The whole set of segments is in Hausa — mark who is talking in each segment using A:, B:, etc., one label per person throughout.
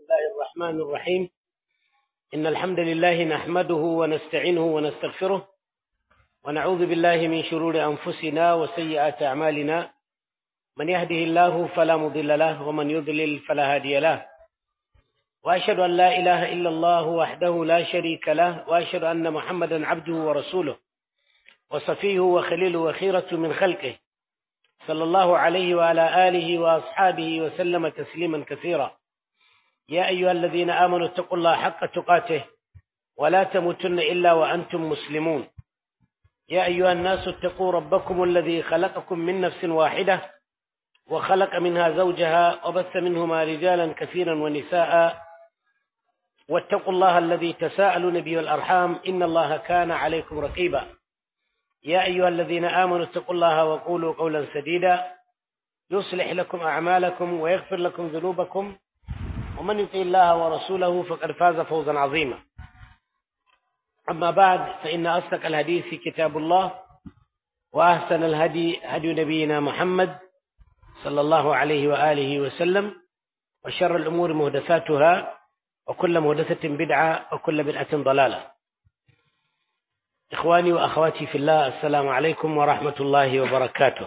A: الله الرحمن الرحيم إن الحمد لله نحمده ونستعينه ونستغفره ونعوذ بالله من شرور أنفسنا وسيئات أعمالنا من يهده الله فلا مضل له ومن يضلل فلا هادي له وأشهد أن لا إله إلا الله وحده لا شريك له وأشهد أن محمدا عبده ورسوله وصفيه وخليله وخيرة من خلقه صلى الله عليه وعلى آله وأصحابه وسلم تسليما كثيرا يا أيها الذين آمنوا اتقوا الله حق تقاته ولا تموتن إلا وأنتم مسلمون يا أيها الناس اتقوا ربكم الذي خلقكم من نفس واحدة وخلق منها زوجها وبث منهما رجالا كثيرا ونساء واتقوا الله الذي تساءلون به الأرحام إن الله كان عليكم رقيبا يا أيها الذين آمنوا اتقوا الله وقولوا قولا سديدا يصلح لكم أعمالكم ويغفر لكم ذنوبكم ومن يطع الله ورسوله فقد فاز فوزا عظيما أما بعد فإن أصدق الحديث كتاب الله وأحسن الهدي هدي نبينا محمد صلى الله عليه وآله وسلم وشر الأمور مهدثاتها وكل مهدثة بدعة وكل بدعة ضلالة إخواني وأخواتي في الله السلام عليكم ورحمة الله وبركاته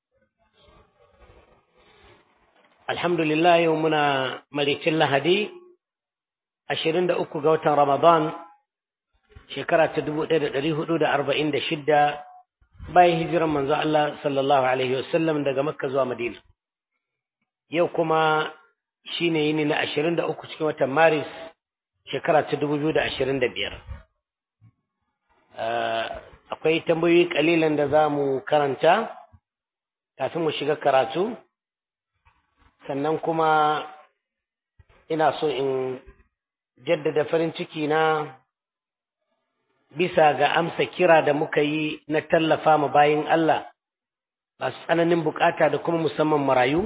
A: الحمد لله يومنا مليك الله ashirin da uku ga watan Ramadan shekara ta dubu ɗaya da ɗari hudu da arba'in da shidda bayan hijiran manzo Allah sallallahu alaihi wasallam daga Makka zuwa Madina. Yau kuma shine yini na ashirin da uku cikin watan Maris shekara ta dubu biyu da ashirin da biyar. Akwai tambayoyi kalilan da za mu karanta kafin mu shiga karatu, sannan kuma ina so in jaddada farin ciki na bisa ga amsa kira da muka yi na tallafa ma bayin Allah masu tsananin bukata da kuma musamman marayu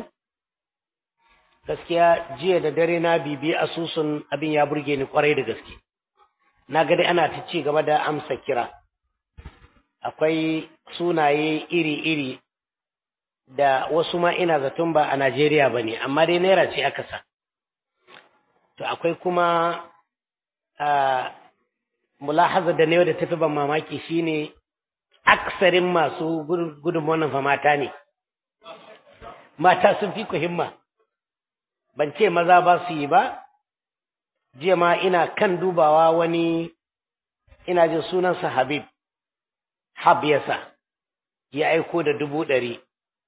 A: gaskiya jiya da dare na bibi asusun abin ya burge ni kwarai da gaske na ga dai ana ta ci gaba da amsa kira akwai sunaye iri-iri da wasu ma ina zaton ba a Najeriya ba ne amma dai naira ce aka sa to akwai kuma mulahaza da ne da tafi ban mamaki shine aksarin masu gudun wannan fa mata ne mata sun fi ku himma ban ce maza ba su yi ba jiya ma ina kan dubawa wani ina jin sunansa habib hab yasa ya aiko da dubu ɗari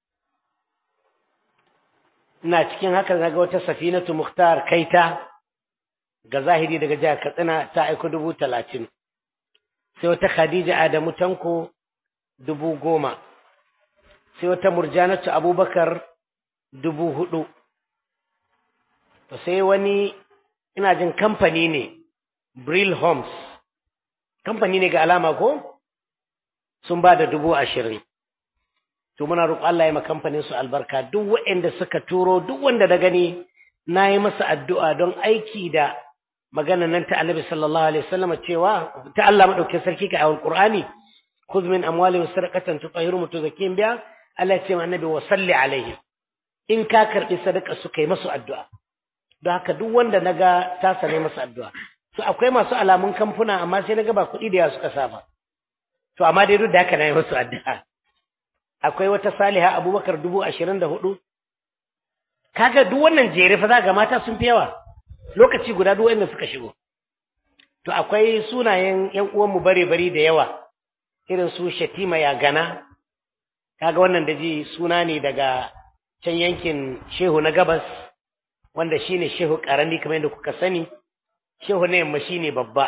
A: ina cikin haka zaga wata safinatu muhtar kaita ga zahiri daga jihar Katsina ta aiko dubu talatin, sai wata Khadija Adamu Tanko dubu goma, sai wata Murjanatu Abubakar dubu hudu, to sai wani ina jin kamfani ne, Brill Homes, kamfani ne ga alama ko? Sun ba da dubu ashirin. To muna roƙo Allah ya ma kamfanin su albarka duk waɗanda suka turo duk wanda da gani na yi masa addu'a don aiki da magana nan ta Annabi sallallahu alaihi wasallam cewa ta Allah madaukakin sarki ka awal Qur'ani khudh min amwalihim sadaqatan tutahhiruhum tuzakkin biha Allah ya ce ma Annabi wa salli alaihim in ka karbi sadaka su kai masu addu'a don haka duk wanda naga ta sane masa addu'a to akwai masu alamun kamfuna amma sai naga ba kuɗi da yawa suka saba to amma dai duk da haka na yi masu addu'a akwai wata Saliha Abubakar dubu ashirin da hudu kaga duk wannan jere fa za ga mata sun fi yawa lokaci guda duk wanda suka shigo to akwai sunayen ƴan uwanmu bare bari da yawa irin su Shatima ya gana kaga wannan da ji suna ne daga can yankin Shehu na Gabas wanda shine Shehu Karami kamar yadda kuka sani Shehu na yamma shine babba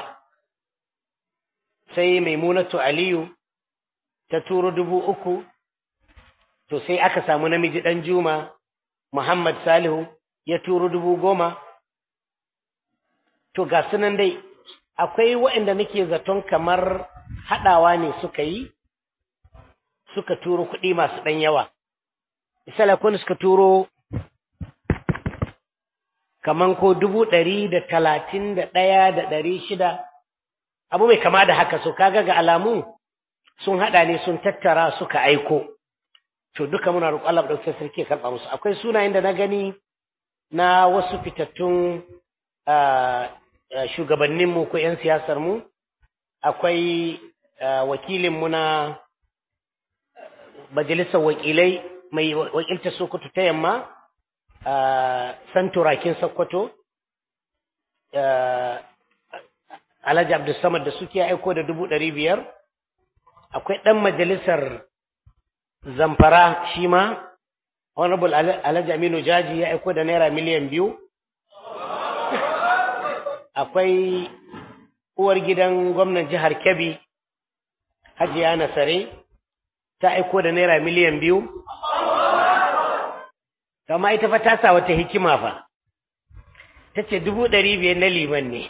A: sai Maimunatu Aliyu ta turo dubu uku to sai aka samu namiji dan Juma Muhammad Salihu ya turo dubu goma to ga sunan dai akwai waɗanda nake zaton kamar haɗawa ne suka yi suka turo kuɗi masu ɗan yawa misali akwai suka turo kaman ko dubu ɗari da talatin da ɗaya da ɗari shida abu mai kama da haka so kaga ga alamu sun haɗa ne sun tattara suka aiko to duka muna roƙon Allah ɗauke sarki ya karɓa musu akwai sunayen da na gani na wasu fitattun shugabanninmu ko 'yan siyasarmu akwai wakilinmu na majalisar wakilai mai wakiltar sokoto ta yamma santurakin sokoto alhaji abdulsamad da suke aiko da dubu ɗari biyar akwai ɗan majalisar zamfara shi ma honorable alhaji aminu jaji ya aiko da naira miliyan biyu akwai uwar gidan gwamnan jihar kebbi hajiya nasare ta aiko da naira miliyan biyu kama ita fa ta sa wata hikima fa ta ce dubu ɗari biyar na liman ne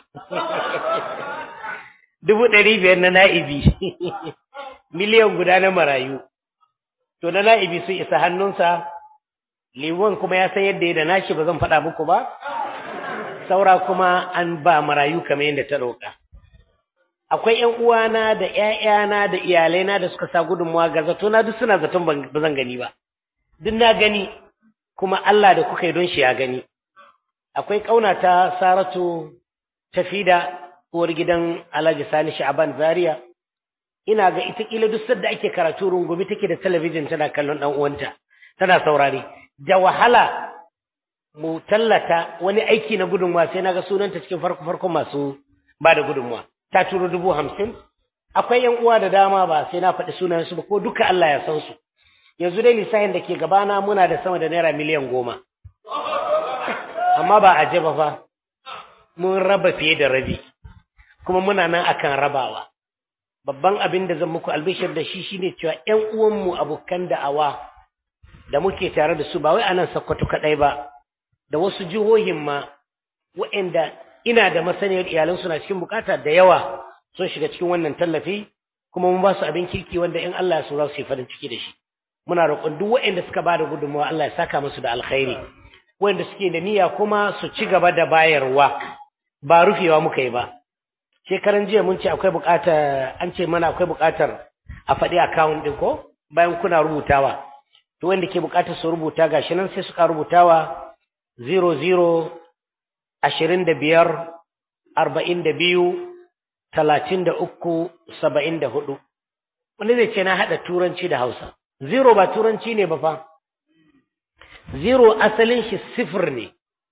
A: dubu ɗari biyar na na'ibi miliyan guda na marayu to na na'ibi sun isa hannunsa liman kuma ya san yadda ya da nashi ba zan faɗa muku ba saura kuma an ba marayu kamar yadda ta roƙa akwai ƴan uwana da ƴaƴana da iyalaina da suka sa gudunmawa ga zato na duk suna zaton ba zan gani ba duk na gani kuma Allah da kuka yi don shi ya gani akwai ƙaunata Saratu Tafida uwar gidan Alhaji Sani Sha'ban Zaria ina ga ita kila duk sadda ake karatu rungumi take da talabijin tana kallon dan uwanta tana saurare da wahala mu tallata wani aiki na gudunmuwa sai naga sunanta cikin farko farko masu ba da gudunmuwa ta turo dubu hamsin akwai yan uwa da dama ba sai na faɗi sunayensu ba ko duka Allah ya san su yanzu dai lissafin da ke gabana muna da sama da naira miliyan goma amma ba a ba fa mun raba fiye da rabi kuma muna nan akan rabawa babban abin da zan muku albishir da shi shine cewa ƴan uwanmu abokan da'awa da muke tare da su ba wai anan Sokoto kadai ba da wasu jihohin ma waɗanda ina da masaniyar iyalan suna cikin bukata da yawa sun shiga cikin wannan tallafi kuma mun ba su abin kirki wanda in Allah ya so za su yi farin ciki da shi muna roƙon duk waɗanda suka ba da gudunmawa Allah ya saka musu da alkhairi waɗanda suke da niyya kuma su ci gaba da bayarwa ba rufewa muka yi ba shekaran jiya mun ce akwai buƙatar an ce mana akwai buƙatar a faɗi account ɗin ko bayan kuna rubutawa to wanda ke buƙatar su rubuta gashi nan sai suka rubutawa 00 ashirin da biyar arba'in da biyu talatin da uku saba'in da hudu wanda zai ce na haɗa turanci da hausa zero ba turanci ne ba fa zero asalin shi sifir ne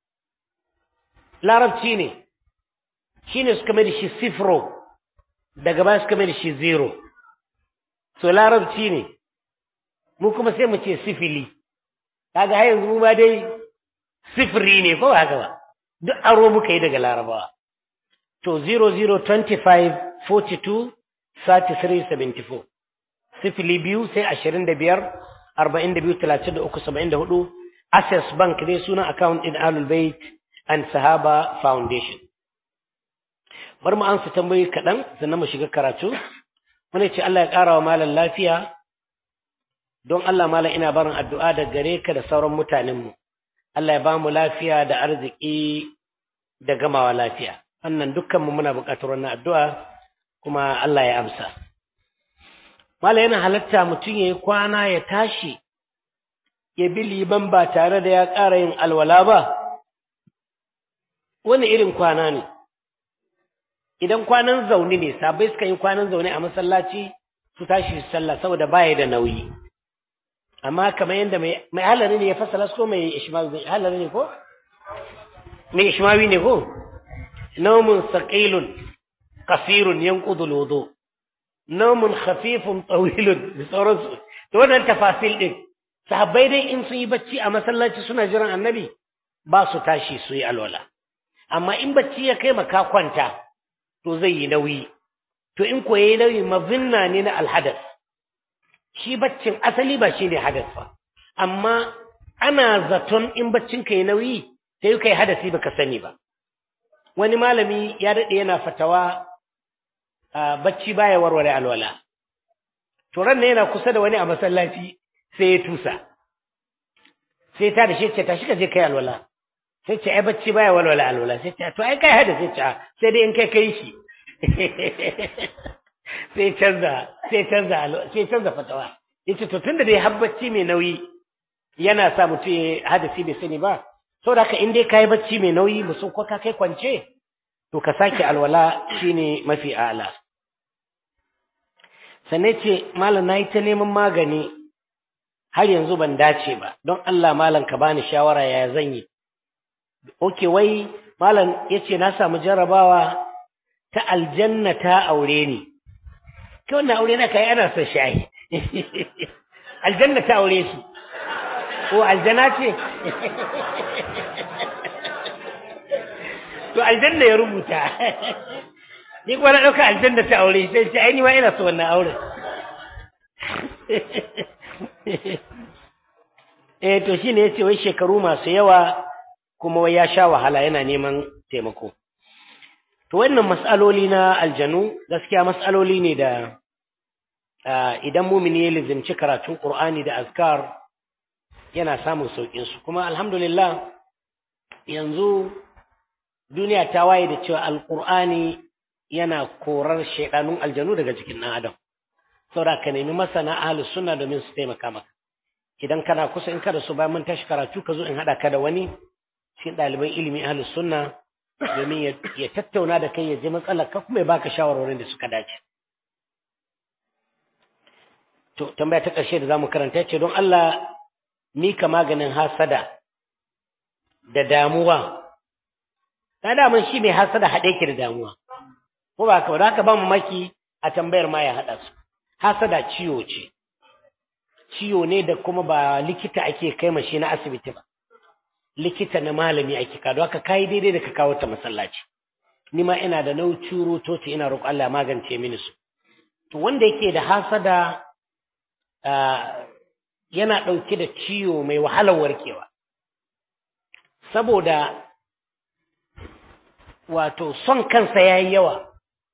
A: larabci ne shi ne suka mai da shi sifro daga baya suka mai da shi zero so larabci ne mu kuma sai mu ce sifili kaga har yanzu mu ma dai sifiri ne ko ba haka ba duk aro muka yi daga larabawa to 0025 42 33 74 sifili biyu sai ashirin da biyar arba'in da biyu talatin da uku saba'in da hudu access bank dai sunan account in alul bait and sahaba foundation bari mu ansa tambayoyi kaɗan sannan mu shiga karatu wani ce Allah ya ƙara wa malam lafiya don Allah malam ina barin addu'a da gare ka da sauran mutanenmu Allah ya ba mu lafiya da arziki da gamawa lafiya wannan dukkanmu muna buƙatar wannan addu'a kuma Allah ya amsa mala yana halatta mutum ya yi kwana ya tashi ya bi liban ba tare da ya ƙara yin alwala ba wani irin kwana ne idan kwanan zaune ne sabai suka yi kwanan zaune a masallaci su tashi su sallah saboda baya da nauyi amma kamar yadda mai halari ne ya fasala ko mai ishmawi mai halari ne ko mai ishmawi ne ko naumun saqilun qasirun yanqudu alwudu naumun khafifun tawilun da sauransu to wannan tafasil din sahabbai dai in sun yi bacci a masallaci suna jiran annabi ba su tashi su yi alwala amma in bacci ya kai maka kwanta to zai yi nauyi to in ko yayi nauyi mazinna ne na alhadas shi baccin asali ba shi ne hadas ba amma ana zaton in baccin ka yi nauyi sai kai hadasi baka sani ba wani malami ya daɗe yana fatawa bacci baya warware alwala to ran yana kusa da wani a masallaci sai ya tusa sai ta da shi ce tashi ka je kai alwala sai ce ai bacci baya walwala alwala sai ce to ai kai hada sai ce sai dai in kai kai shi sai canza sai canza sai canza fatawa yace to tunda dai har bacci mai nauyi yana sa mutum ya hadasi bai sani ba saboda haka in dai kai bacci mai nauyi musu ko ka kai kwance to ka sake alwala shine mafi a'la sannan ce malam nayi ta neman magani har yanzu ban dace ba don Allah malam ka bani shawara yaya zan yi okay wai malam yace na samu jarabawa ta aljanna ta aure ni kai wannan aure na kai ana son shayi aljanna ta aure shi ko aljana ce to aljanna ya rubuta ni kuma na ɗauka aljanna ta aure sai ce ai ni ma ina so wannan auren eh to shine yace wai shekaru masu yawa kuma wai ya sha wahala yana neman taimako to wannan mas'aloli na aljanu gaskiya mas'aloli ne da idan mumini ya lizimci karatun Qur'ani da azkar yana samun saukin su kuma alhamdulillah yanzu duniya ta waye da cewa alqur'ani yana korar shaidanun aljanu daga jikin ɗan adam saboda ka nemi masana ahlus sunna domin su taimaka maka idan kana kusa in kada su bayan mun tashi karatu ka zo in haɗa ka da wani cikin ɗaliban ilimi ahlus sunna domin ya tattauna da kai ya ji matsalar ka kuma ya baka shawarwarin da suka dace to tambaya ta ƙarshe da zamu karanta ce don Allah mika maganin hasada da damuwa ta daman shi mai hasada haɗe ki da damuwa ko ba haka ba haka ba mamaki a tambayar ma ya haɗa su hasada ciwo ce ciwo ne da kuma ba likita ake kai mashi na asibiti ba likita na malami ake kado haka kai daidai da ka kawo ta masallaci ni ma ina da nau curo toci ina roƙo Allah magance mini su to wanda yake da hasada yana ɗauke da ciwo mai wahalar warkewa saboda wato son kansa yayi yawa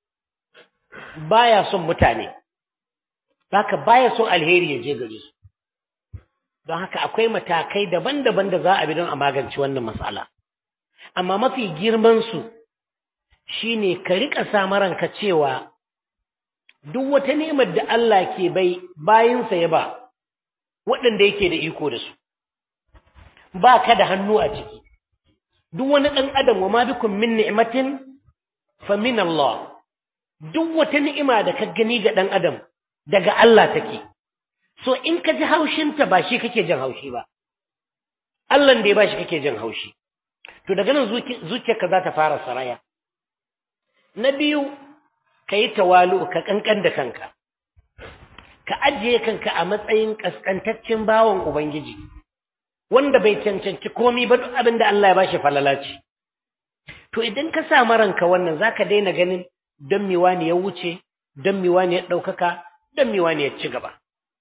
A: baya son mutane haka baya son alheri ya je gare su don haka akwai matakai daban-daban da za a bi don a magance wannan matsala amma mafi girman su shine ka rika sa ranka cewa duk wata nemar da Allah ke bai bayinsa ya ba waɗanda yake da iko da su ba ka da hannu a ciki duk wani ɗan adam wa ma bikum min ni'matin fa min Allah duk wata ni'ima da ka gani ga ɗan adam daga Allah take so in ka ji haushinta ba shi kake jin haushi ba Allah da ya ba shi kake jin haushi to daga nan zuciyarka za ta fara saraya na biyu ka yi tawalu ka kankan da kanka ka ajiye kanka a matsayin kaskantaccen bawan ubangiji wanda bai cancanci komi ba duk abin da Allah ya bashi falala ce to idan ka sa ranka wannan zaka daina ganin don miwa ne ya wuce don miwa ne ya ɗaukaka don miwa ne ya ci gaba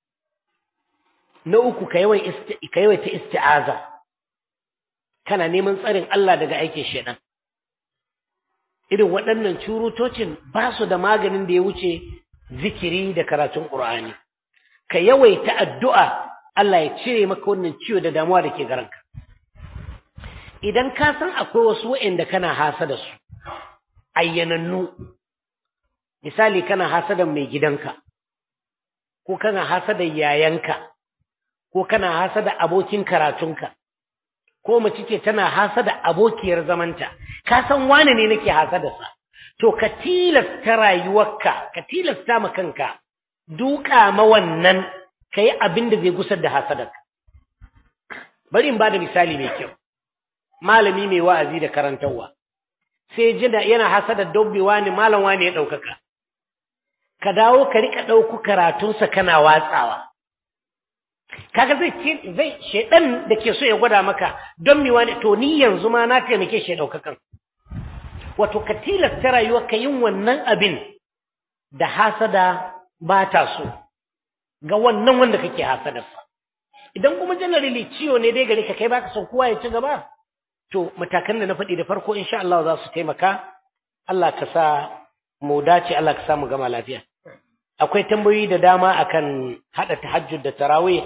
A: na uku ka yawaita isti'aza kana neman tsarin Allah daga aikin shaidan irin waɗannan curutocin ba su da maganin da ya wuce zikiri da karatun ƙur'ani ka yawaita addu'a Allah ya cire maka wannan ciwo da damuwa da ke garanka idan ka san akwai wasu waɗanda kana hasa da su ayyanannu misali kana hasadan mai gidanka ko kana hasadan yayanka ko kana hasada abokin karatunka ko mace ce tana hasada abokiyar zamanta ka san wane ne nake hasadarsa to ka tilasta rayuwarka ka tilasta ma kanka duka ma wannan kai abin da zai gusar da hasadarka bari in bada misali mai kyau malami mai wa'azi da karantarwa sai jina yana hasadar dabbi wani malam wani ya ɗaukaka ka dawo ka rika ɗauku karatunsa kana watsawa kaga zai ce zai shedan da ke so ya gwada maka don mi wani to ni yanzu ma na taimake shi daukakan wato ka tilasta rayuwa ka yin wannan abin da hasada ba ta so ga wannan wanda kake hasadarsa idan kuma generally ciwo ne dai gare ka kai baka son kowa ya ci gaba to matakan da na faɗi da farko insha Allah za su taimaka Allah ka sa mu dace Allah ka sa mu gama lafiya akwai tambayoyi da dama akan hada tahajjud da tarawih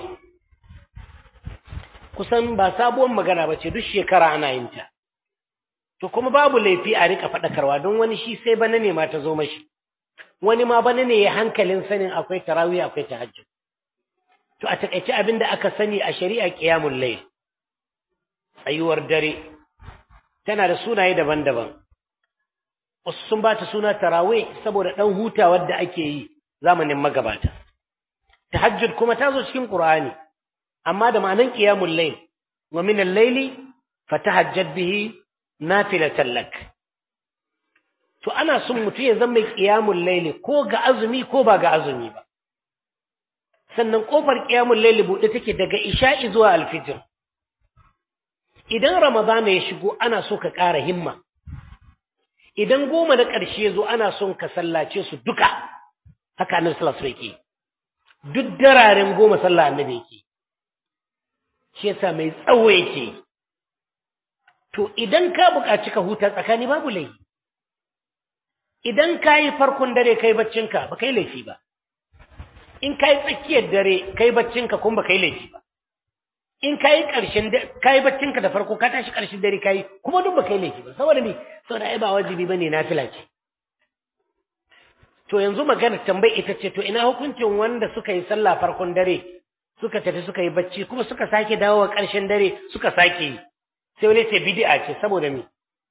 A: kusan ba sabuwar magana ba ce duk shekara ana yin ta to kuma babu laifi a rika faɗakarwa don wani shi sai bana ne ma ta zo mashi wani ma bana ne ya hankalin sanin akwai tarawih akwai tahajjud to a takaice abin da aka sani a shari'a qiyamul layl tsayuwar dare tana da sunaye daban-daban wasu sun ba ta suna tarawe saboda ɗan hutawar da ake yi zamanin magabata tahajjud kuma ta zo cikin qur'ani amma da ma'anan qiyamul layl wa min al-layli fatahajjad bihi nafilatan lak to ana son mutum ya zama qiyamul layl ko ga azumi ko ba ga azumi ba sannan kofar qiyamul layl bude take daga isha'i zuwa al-fajr idan ramadana ya shigo ana so ka ƙara himma idan goma na ƙarshe zo ana son ka sallace su duka haka annabi sallallahu alaihi wasallam yake duk dararen goma sallah annabi yake shi yasa mai tsawo yake to idan ka buƙaci ka huta tsakani babu laifi idan ka yi farkon dare kai baccinka ba kai laifi ba in ka yi tsakiyar dare kai baccinka kuma ba kai laifi ba in ka yi ƙarshen ka yi baccinka da farko ka tashi ƙarshen dare ka yi kuma duk ba kai laifi ba saboda me saboda ai ba wajibi bane nafila ce to yanzu magana tambayi ita ce to ina hukuncin wanda suka yi sallah farkon dare suka tafi suka yi bacci kuma suka sake dawowa ƙarshen dare suka sake yi sai wani ce bid'a ce saboda me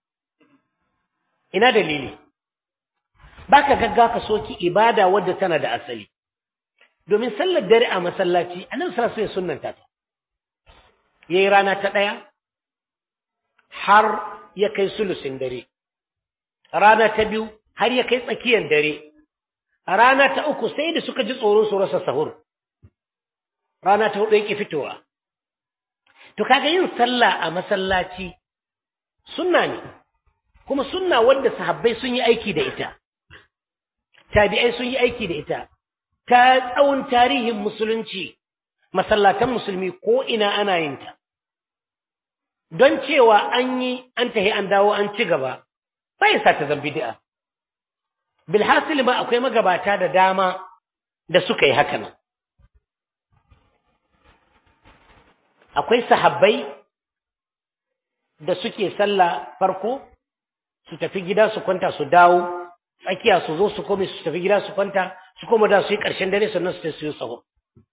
A: ina dalili baka gagga ka soki ibada wadda tana da asali domin sallar dare a masallaci annabi sallallahu alaihi wasallam sunnanta ta yayi rana ta daya har ya kai sulusin dare rana ta biyu har ya kai tsakiyar dare rana ta uku sai da suka ji tsoro su rasa sahur rana ta hudu yake fitowa to kaga yin sallah a masallaci sunna ne kuma sunna wadda sahabbai sun yi aiki da ita tabi'ai sun yi aiki da ita ta tsawon tarihin musulunci masallatan musulmi ko ina ana yin ta don cewa an yi an tahi an dawo an ci gaba bai sa ta zan bid'a bilhasil ma akwai magabata da dama da suka yi haka nan akwai sahabbai da suke sallah farko su tafi gida su kwanta su dawo tsakiya su zo su kome su tafi gida su kwanta su koma da su yi ƙarshen dare sannan su su yi saho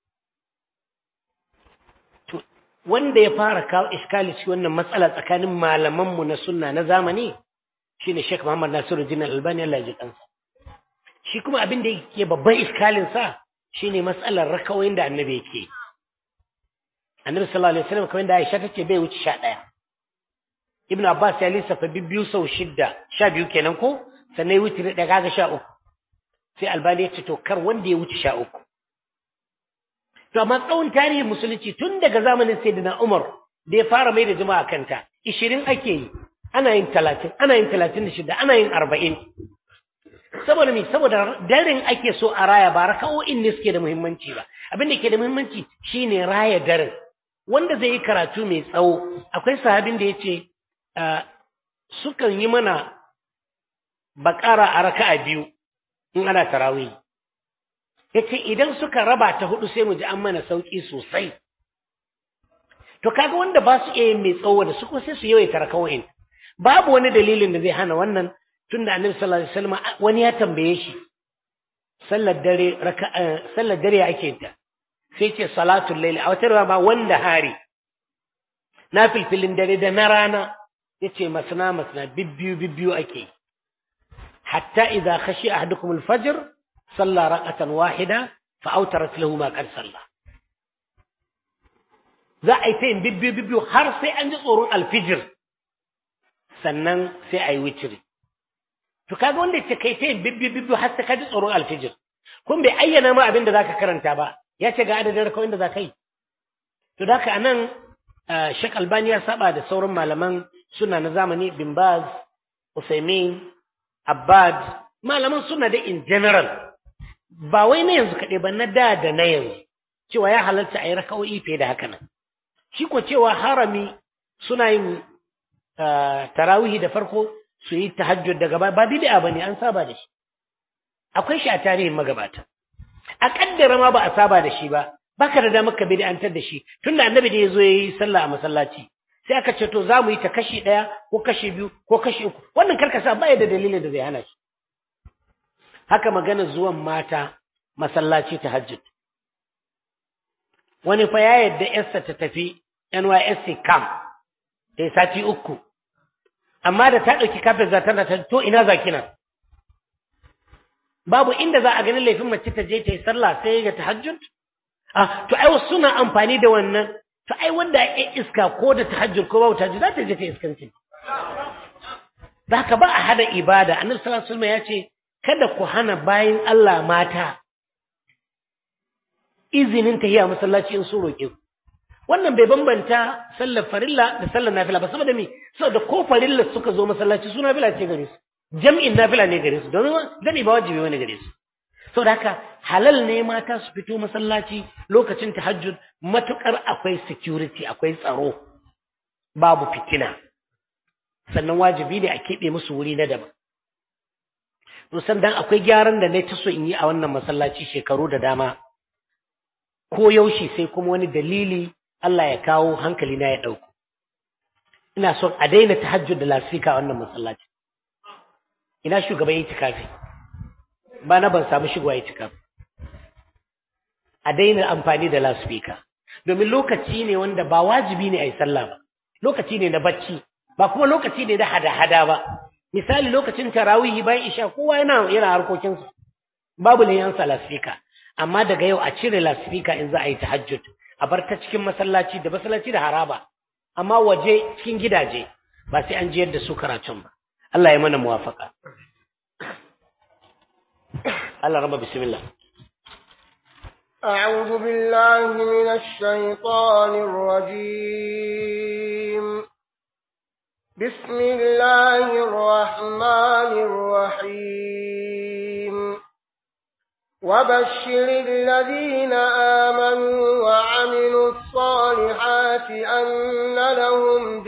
A: wanda ya fara kawo iskali cikin wannan matsala tsakanin malamanmu na sunna na zamani shine Sheikh Muhammad Nasiru Jin Albani Allah ya ji kansa shi kuma abin da yake babban iskalin sa shine matsalar rakawoyin da annabi yake annabi sallallahu alaihi wasallam kamar da Aisha tace bai wuce 11 Ibn Abbas ya lissafa biyu sau shidda sha biyu kenan ko sannan ya wuce da kaga sha uku sai Albani ya ce to kar wanda ya wuce sha uku to amma tsawon tarihin musulunci tun daga zamanin Sayyidina Umar da ya fara mai da jama'a kanta 20 ake yi ana yin 30 ana yin 36 ana yin 40 saboda me saboda daren ake so a raya ba raka'o'in ne suke da muhimmanci ba abin da ke da muhimmanci shine raya daren wanda zai yi karatu mai tsawo akwai sahabin da yace sukan yi mana bakara a raka'a biyu in ana tarawih yace idan suka raba ta hudu sai mu ji an mana sauki sosai to kaga wanda ba su iya mai tsawo da su ko sai su yawaita rakawoyin babu wani dalilin da zai hana wannan tunda annabi sallallahu alaihi wasallam wani ya tambaye shi sallar dare raka'a sallar dare ake ta sai ce salatul layl a wata ba wanda hari na filfilin dare da na rana yace masna masna bibbiyu bibbiyu ake hatta idza khashi ahadukum al-fajr salla raqatan wahida fa awtarat lahu ma qad salla za a yi ta yin bibbiyu bibbiyu har sai an ji tsoron alfijir sannan sai a yi witiri to kaga wanda ce kai ta yin bibbiyu bibbiyu har sai ka ji tsoron alfijir kun bai ayyana ma abin da zaka karanta ba ya ce ga adadin rakawin da za ka yi to da haka anan Sheikh Albani ya saba da sauran malaman suna na zamani bin Baz Usaimin Abbad malaman suna da in general ba wai na yanzu kaɗai ba na da da na yanzu cewa ya halarta a yi raka'o'i fiye da haka nan shi ko cewa harami suna yin tarawihi da farko su yi tahajjud daga ba ba bid'a bane an saba da shi akwai shi a tarihin magabata a kaddara ma ba a saba da shi ba baka da damar ka bid'antar da shi tunda annabi da yazo yayi sallah a masallaci sai aka ce to za mu yi ta kashi ɗaya ko kashi biyu ko kashi uku wannan karkasa ba da dalilin da zai hana shi haka magana zuwan mata masallaci ta hajjud wani fa ya yadda yarsa ta tafi NYSC camp ta yi sati uku amma da ta ɗauki kafin za tana ta to ina za kina babu inda za a ganin laifin mace ta je ta yi sallah sai ga tahajjud ah to ai wasu suna amfani da wannan to ai wanda ya iska ko da tahajjud ko babu tahajjud za ta je ta iskanci da haka ba a hada ibada annabi sallallahu alaihi wasallam ya ce kada ku hana bayin Allah mata izinin tahiya masallaci in su roƙe ku wannan bai bambanta sallar farilla da sallar nafila ba saboda me saboda ko farilla suka zo masallaci su nafila ce gare su jam'in nafila ne gare su domin jami'i ba wajibi wani gare su saboda haka halal ne mata su fito masallaci lokacin tahajjud matukar akwai security akwai tsaro babu fitina sannan wajibi ne a keɓe musu wuri na daban to sannan akwai gyaran da na ta so in yi a wannan masallaci shekaru da dama ko yaushe sai kuma wani dalili Allah ya kawo hankali na ya ɗauko ina son a daina tahajjud da lasfika a wannan masallaci ina shugaba yi tikafi ba na ban samu shigowa yi tikafi a daina amfani da lasfika domin lokaci ne wanda ba wajibi ne a yi sallah ba lokaci ne na bacci ba kuma lokaci ne na hada-hada ba misali lokacin tarawihi bayan isha kowa yana yana harkokinsa babu ne yan lasfika amma daga yau a cire lasfika in za a yi tahajjud a bar ta cikin masallaci da masallaci da haraba amma waje cikin gidaje ba sai an jiyar da su karatun ba Allah ya mana muwafaka Allah raba bismillah
B: أعوذ بالله من الشيطان الرجيم بسم الله الرحمن الرحيم وبشر الذين آمنوا وعملوا الصالحات أن لهم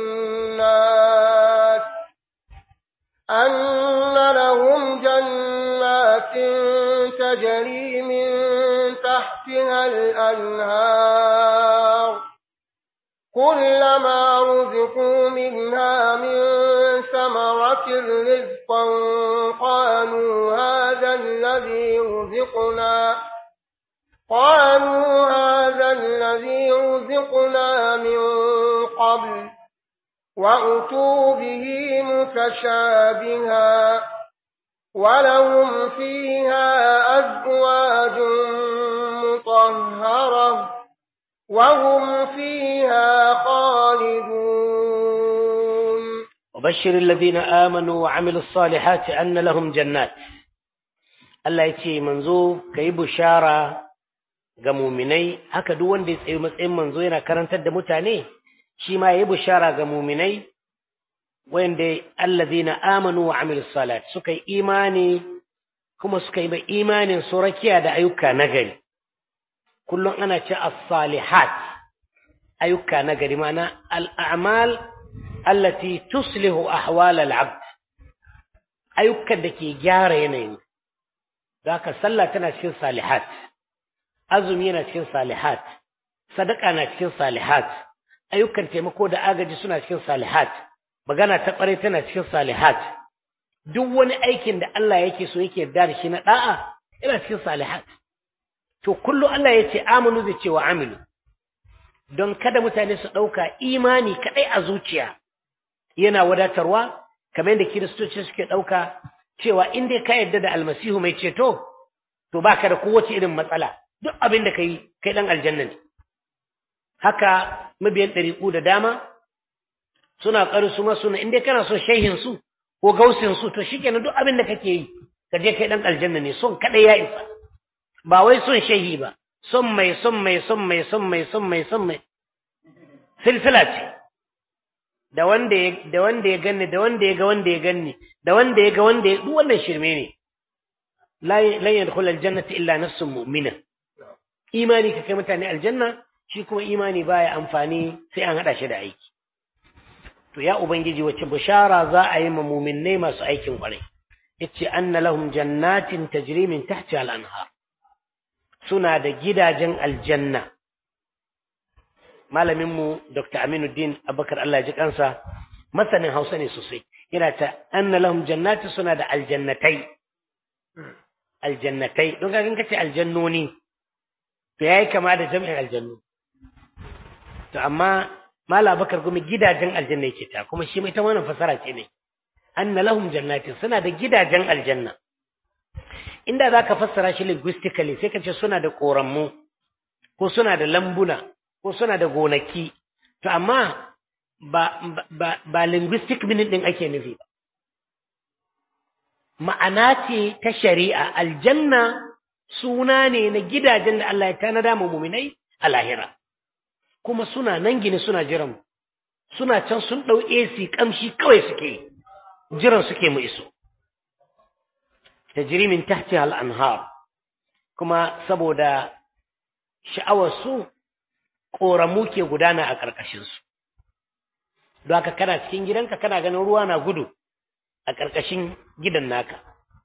B: جنات أن لهم جنات تجري من تحتها الأنهار كلما رزقوا منها من ثمرة رزقا قالوا هذا الذي رزقنا قالوا هذا الذي رزقنا من قبل وأتوا به متشابها ولهم فيها أزواج مطهرة وهم فيها خالدون
A: وبشر الذين آمنوا وعملوا الصالحات أن لهم جنات Allah ya ce manzo ka yi bushara ga muminai haka duk wanda ya tsaye matsayin manzo yana karantar da mutane shi ma ya yi bushara ga muminai wanda allazina amanu wa amilus salat suka yi imani kuma suka yi imanin su rakiya da ayyuka nagari kullum ana ce as-salihat ayyuka nagari ma'ana al-a'mal allati tuslihu ahwal al-abd ayyukan da ke gyara yanayin Zaka sallah tana cikin salihat, azumi yana cikin salihat, sadaka na cikin salihat, ayyukan taimako da agaji suna cikin salihat, magana ta ƙwarai tana cikin salihat. Duk wani aikin da Allah yake so yake yarda da shi na ɗa'a yana cikin salihat. To kullum Allah ya ce amanu zai ce wa amilu. Don kada mutane su ɗauka imani kaɗai a zuciya yana wadatarwa, kamar yadda kiristoci suke ɗauka cewa in dai ka yarda da almasihu mai ceto to baka da kowace irin matsala duk abin da kai kai dan aljanna ne haka mabiyan ɗariƙu da dama suna ƙari su ma suna in dai kana son shehin su ko gausin su to shikenan duk abin da kake yi ka je kai dan aljanna ne son kadai ya isa ba wai son shehi ba son mai son mai son mai son mai son mai son mai silsila ce da wanda ya da wanda ya ganni da wanda ya ga wanda ya ganni da wanda ya ga wanda ya duk wannan shirme ne la lan yadkhul aljannata illa nafsun mu'mina imani ka kai mutane aljanna shi kuma imani baya amfani sai an hada shi da aiki to ya ubangiji wacce bishara za a yi ma mu'minnai masu aikin kwarai yace anna lahum jannatin tajri min tahtiha al-anhar suna da gidajen aljanna malaminmu Dr. Aminuddin Abubakar Allah ya ji kansa masanin Hausa ne sosai yana ta anna lahum jannati suna da aljannatai aljannatai don ga kace aljannoni to yayi kama da jami'in aljannu to amma mala bakar gumi gidajen aljanna yake ta kuma shi mai ta wannan fasara ce ne anna lahum jannatin suna da gidajen aljanna inda zaka fassara shi linguistically sai ka ce suna da korammu ko suna da lambuna ko suna da gonaki to amma ba ba ba linguistic meaning din ake nufi ba ma'ana ce ta shari'a aljanna suna ne na gidajen da Allah ya tanada mu muminai a lahira kuma suna nan gine suna jiran suna can sun ɗau AC kamshi kawai suke jiran suke mu iso tajri min tahtiha al-anhar kuma saboda sha'awar su ƙoramu ke gudana a ƙarƙashin su don haka kana cikin gidanka kana ganin ruwa na gudu a ƙarƙashin gidan naka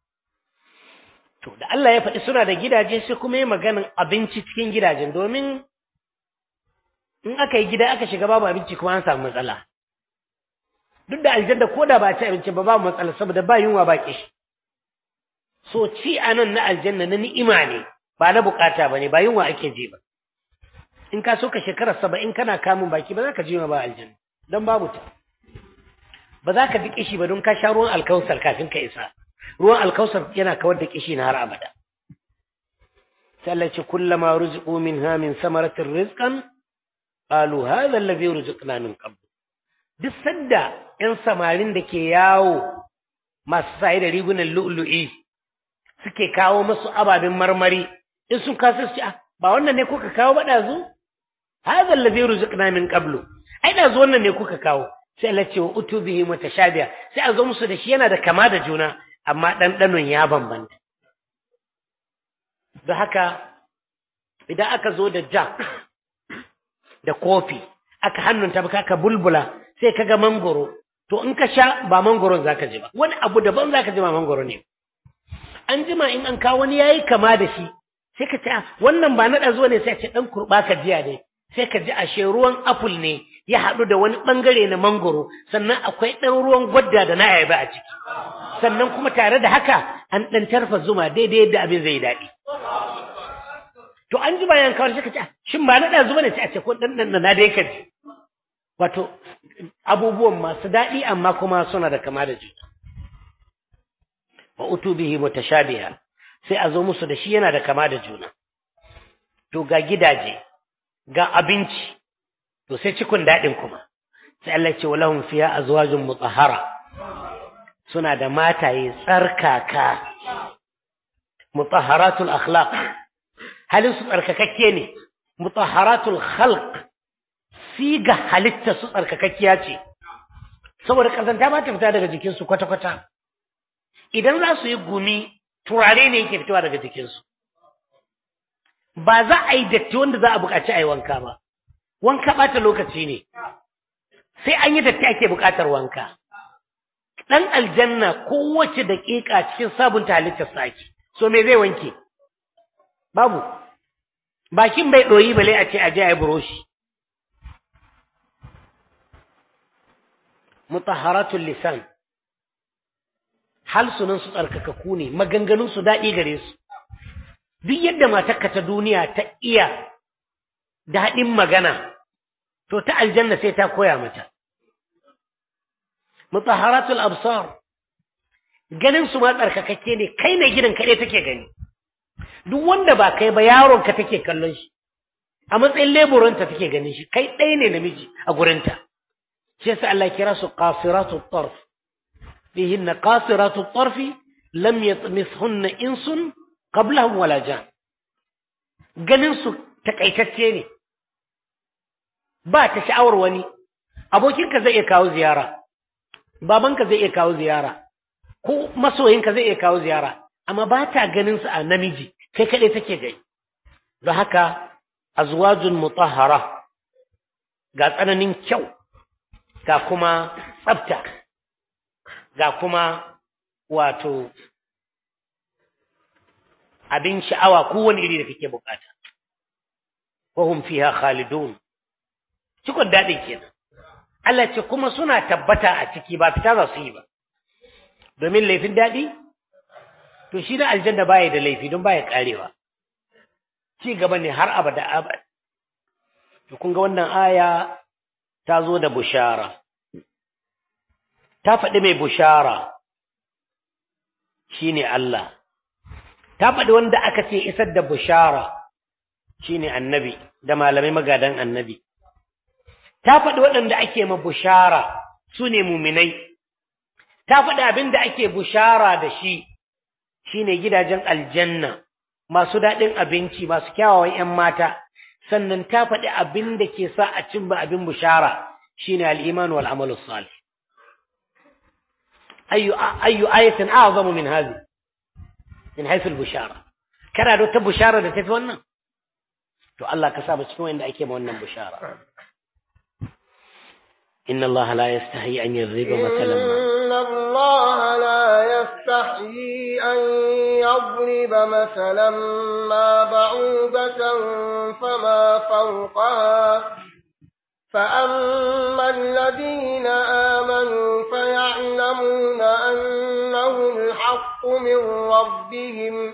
A: to da Allah ya faɗi suna da gidaje sai kuma yi maganin abinci cikin gidajen domin in aka yi gida aka shiga babu abinci kuma an samu matsala duk da aljanna ko da ba ci abinci ba babu matsala saboda ba yunwa ba kishi so ci anan na aljanna na ni'ima ne ba na bukata ba ne ba yunwa ake je ba in ka so ka shekara saba'in kana kamun baki ba za ka ji ba aljanna don babu ta ba za ka ji kishi ba don ka sha ruwan alkausar kafin ka isa ruwan alkausar yana kawar da kishi na har abada sai Allah ce kullama ruziqu minha min samaratir rizqan qalu hadha alladhi ruziqna min qabl duk sanda yan samarin da ke yawo masu sai da rigunan lu'lu'i suke kawo musu ababen marmari in sun kasu su ba wannan ne kuka kawo ba dazu hadha alladhi ruziqna min qablu ai dazu wannan ne kuka kawo sai Allah ce wa utubihi mutashabiha sai a zo musu da shi yana da kama da juna amma ɗanɗanon ya bambanta da haka idan aka zo da jack da kofi aka hannunta ba ka bulbula sai ka ga mangoro to in ka sha ba mangoron zaka ji ba wani abu daban zaka ji ba mangoro ne an jima in an kawo wani yayi kama da shi sai ka ce wannan ba na zuwa ne sai ce dan kurba ka jiya ne sai ka ji ashe ruwan apple ne ya haɗu da wani ɓangare na mangoro sannan akwai ɗan ruwan gwadda da na ayaba a ciki sannan kuma tare da haka an ɗan tarfa zuma daidai yadda abin zai daɗi to an ji bayan kawar sai ka ce shin ba na ɗazu ne sai a ce ko ɗan ɗan na dai ka ji wato abubuwan masu daɗi amma kuma suna da kama da juna wa utubihi mutashabiha sai a zo musu da shi yana da kama da juna to ga gidaje ga abinci to sai cikun daɗin kuma sai Allah ce walahum fiha azwajun mutahhara suna da mataye tsarkaka mutahharatul akhlaq halin su tsarkakakke ne mutahharatul khalq siga halitta su tsarkakakkiya ce saboda kazanta ba ta fita daga jikinsu kwata-kwata idan za su yi gumi turare ne yake fitowa daga jikinsu ba za a yi datti wanda za a buƙaci a yi wanka ba wanka ɓata lokaci ne sai an yi datti ake buƙatar wanka ɗan aljanna kowace daƙiƙa cikin sabunta halittar sake so me zai wanke babu bakin bai ɗoyi bale a ce a je a yi buroshi mutaharatul lisan halsunan su tsarkakaku ne maganganun su daɗi gare su duk yadda matarka ta duniya ta iya daɗin magana to ta aljanna sai ta koya mata mutaharatul absar ganin su ma tsarkakakke ne kai ne gidan kaɗai take gani duk wanda ba kai ba yaron ka take kallon shi a matsayin leburanta take ganin shi kai ɗaya ne namiji a gurinta shi yasa Allah kira su qasiratu tarf fihinna qasiratu tarfi lam yatmithunna insun qablahum wala jan ganin su takaitacce ne ba ta sha'awar wani abokinka zai iya kawo ziyara babanka zai iya kawo ziyara ko masoyinka zai iya kawo ziyara amma ba ta ganin su a namiji kai kaɗai take gani don haka azwajun mutahhara ga tsananin kyau ga kuma tsafta ga kuma wato abin sha'awa kowane iri da kake bukata wahum fiha khalidun cikon daɗin kenan Allah ce kuma suna tabbata a ciki ba fita za su yi ba domin laifin daɗi to shi na aljanna baya da laifi don baya karewa ci gaba ne har abada abad to kun ga wannan aya ta zo da bushara ta faɗi mai bushara shine Allah ta faɗi wanda aka ce isar da bushara shine annabi da malamai magadan annabi ta faɗi waɗanda ake ma bushara su ne muminai ta faɗi abin da ake bushara da shi shine gidajen aljanna masu daɗin abinci masu kyawawan 'yan mata sannan ta faɗi abin da ke sa a cimma abin bushara shine al-iman wal amalu salih ayyu ayyu ayatin a'zamu min hadhihi min haythu al-bushara kana da wata bushara da tafi wannan to Allah ka sa mu cikin wanda ake ma wannan bushara inna Allah la yastahi an yadhriba mathalan ma
B: إن الله لا يستحيي أن يضرب مثلا ما بعوضة فما فوقها فأما الذين آمنوا فيعلمون أنه الحق من ربهم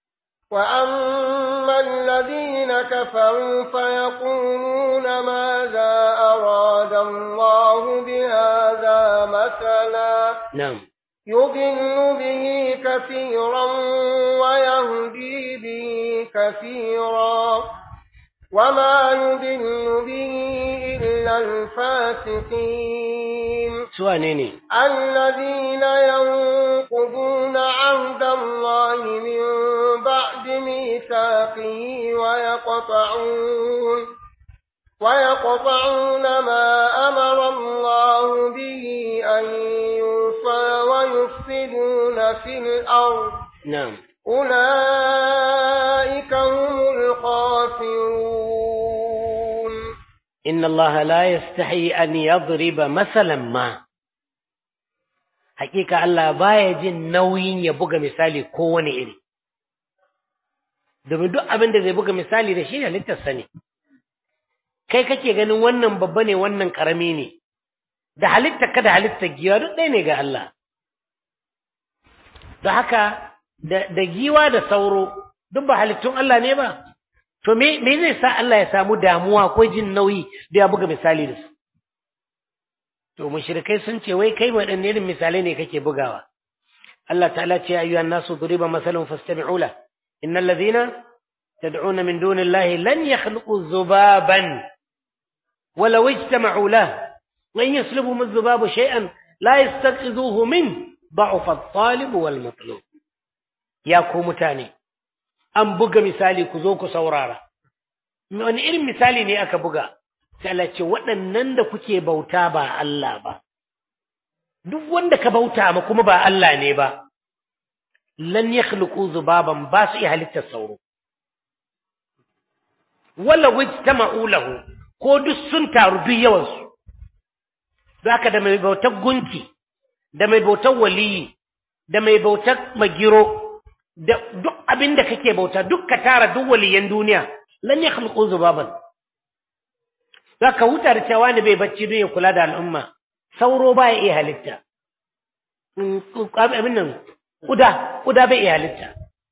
B: وأما الذين كفروا فيقولون ماذا أراد الله بهذا مثلا
A: na'am
B: يضل به كثيرا ويهدي به كثيرا وما يضل به إلا الفاسقين
A: su wane ne
B: الذين ينقضون عهد الله من بعد ميثاقه ويقطعون ويقطعون ما أمر الله به أن يوصى ويفسدون في الأرض
A: na'am
B: أولئك هم الخاسرون
A: inna Allah la yastahi an yadriba masalan ma hakika Allah baya jin nauyin ya buga misali kowane iri domin duk abin da zai buga misali da shi halittarsa ne kai kake ganin wannan babba ne wannan karami ne da halittar ka da halittar giwa duk ɗaya ne ga Allah da haka da, da giwa da sauro duk ba halittun Allah ne ba to me me zai sa Allah ya samu damuwa ko jin nauyi da ya buga misali da su to mushrikai sun ce wai kai waɗanne irin misalai ne kake bugawa Allah ta'ala ce ya ayyuhan nasu duriba masalun fastami'u la innal ladhina tad'una min dunillahi lan yakhluqu dhubaban ولو اجتمعوا له وإن يسلبهم الذباب شيئا لا يستنقذوه منه ضعف الطالب والمطلوب يا ku mutane an buga misali ku zo ku saurara wani irin misali ne aka buga sai Allah ce waɗannan da kuke bauta ba Allah ba duk wanda ka bauta ma kuma ba Allah ne ba lan yakhluqu zubaban ba su iya halittar sauro wala wajtama'u lahu ko duk sun taru duk yawansu don haka da mai bautar gunki da mai bautar waliyi da mai bautar magiro da duk abin da kake bauta duk ka tara duk waliyan duniya lan ya khalqu zubaban za ka huta da cewa ne bai bacci don ya kula da al'umma sauro ba ya iya halitta abin nan kuda kuda bai iya halitta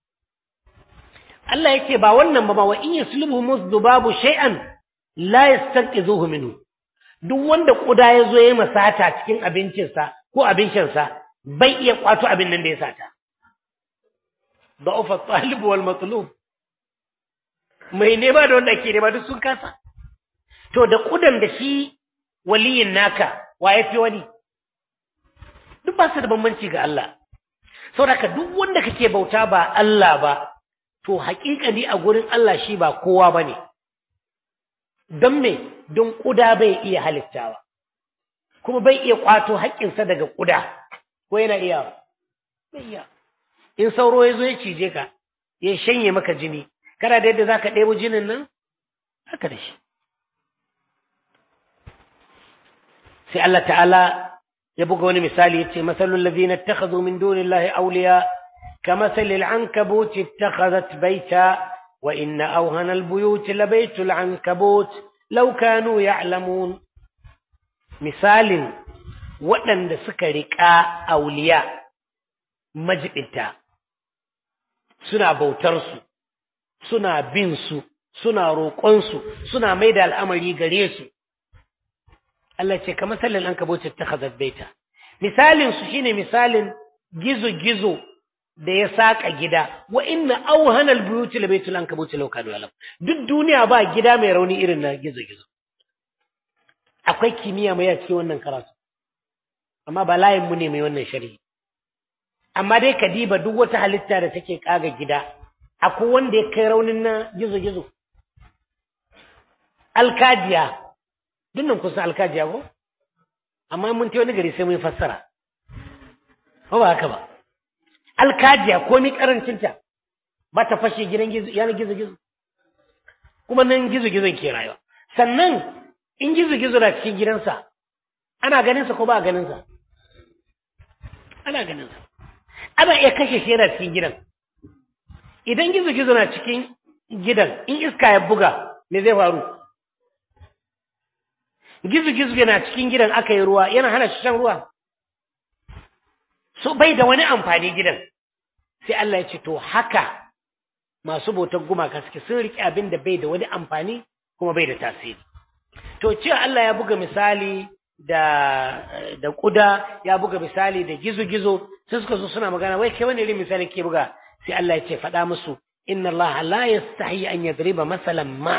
A: Allah yake ba wannan ba ma wa in yaslubu zubabu shay'an la yastanqizuhu minhu duk wanda kuda ya zo ya masata cikin abincinsa ko abincinsa bai iya kwato abin nan da ya sata da'ufa talib wal matlub mai nema da wanda ake nema duk sun kasa to da kudan da shi waliyin naka wa ya fi wani duk ba su da bambanci ga Allah saboda duk wanda kake bauta ba Allah ba to haƙiƙani a gurin Allah shi ba kowa bane don me don ƙuda bai iya halittawa kuma bai iya ƙwato haƙƙinsa daga ƙuda ko yana iya bai iya in sauro ya zo ya cije ka ya shanye maka jini kana da yadda za ka ɗebo jinin nan haka da shi sai Allah ta'ala ya buga wani misali ya ce masalul ladina ittakhadhu min dunillahi awliya كمثل العنكبوت اتخذت بيتا وإن أوهن البيوت لبيت العنكبوت لو كانوا يعلمون مثال waɗanda suka riƙa auliya majibinta suna bautarsu suna bin su suna roƙonsu suna mai da al'amari gare su Allah ce kamar sallin an kabocin ta baita misalin su shine misalin gizo-gizo da ya saka gida wa inna auhana albuyuti la baitul ankabut law kanu yalam duk duniya ba gida mai rauni irin na gizo-gizo akwai kimiyya mai a cikin wannan karatu amma ba layin mu ne mai wannan sharhi amma dai ka diba duk wata halitta da take kaga gida akwai wanda ya kai raunin na gizo-gizo alkajiya dunnan kusa alkajiya ko amma mun ta wani gari sai mun fassara ko ba haka ba alkajiya ko mi karancinta ba ta fashe gidan gizo yana gizo gizo kuma nan gizo gizon ke rayuwa sannan in gizo gizo na cikin gidansa ana ganin sa ko ba ganin sa ana ganin sa ana iya kashe shi yana cikin gidan idan gizo gizo na cikin gidan in iska ya buga me zai faru gizo-gizo yana cikin gidan aka yi ruwa yana hana shi shan ruwa so bai da wani amfani gidan sai Allah ya ce to haka masu bautar gumaka suke sun riƙe abin da bai da wani amfani kuma bai da tasiri to cewa Allah ya buga misali da da kuda ya buga misali da gizo-gizo sai suka zo suna magana wai kai wani irin misali ke buga sai Allah ya ce faɗa musu inna Allah la yastahi an yadriba masalan ma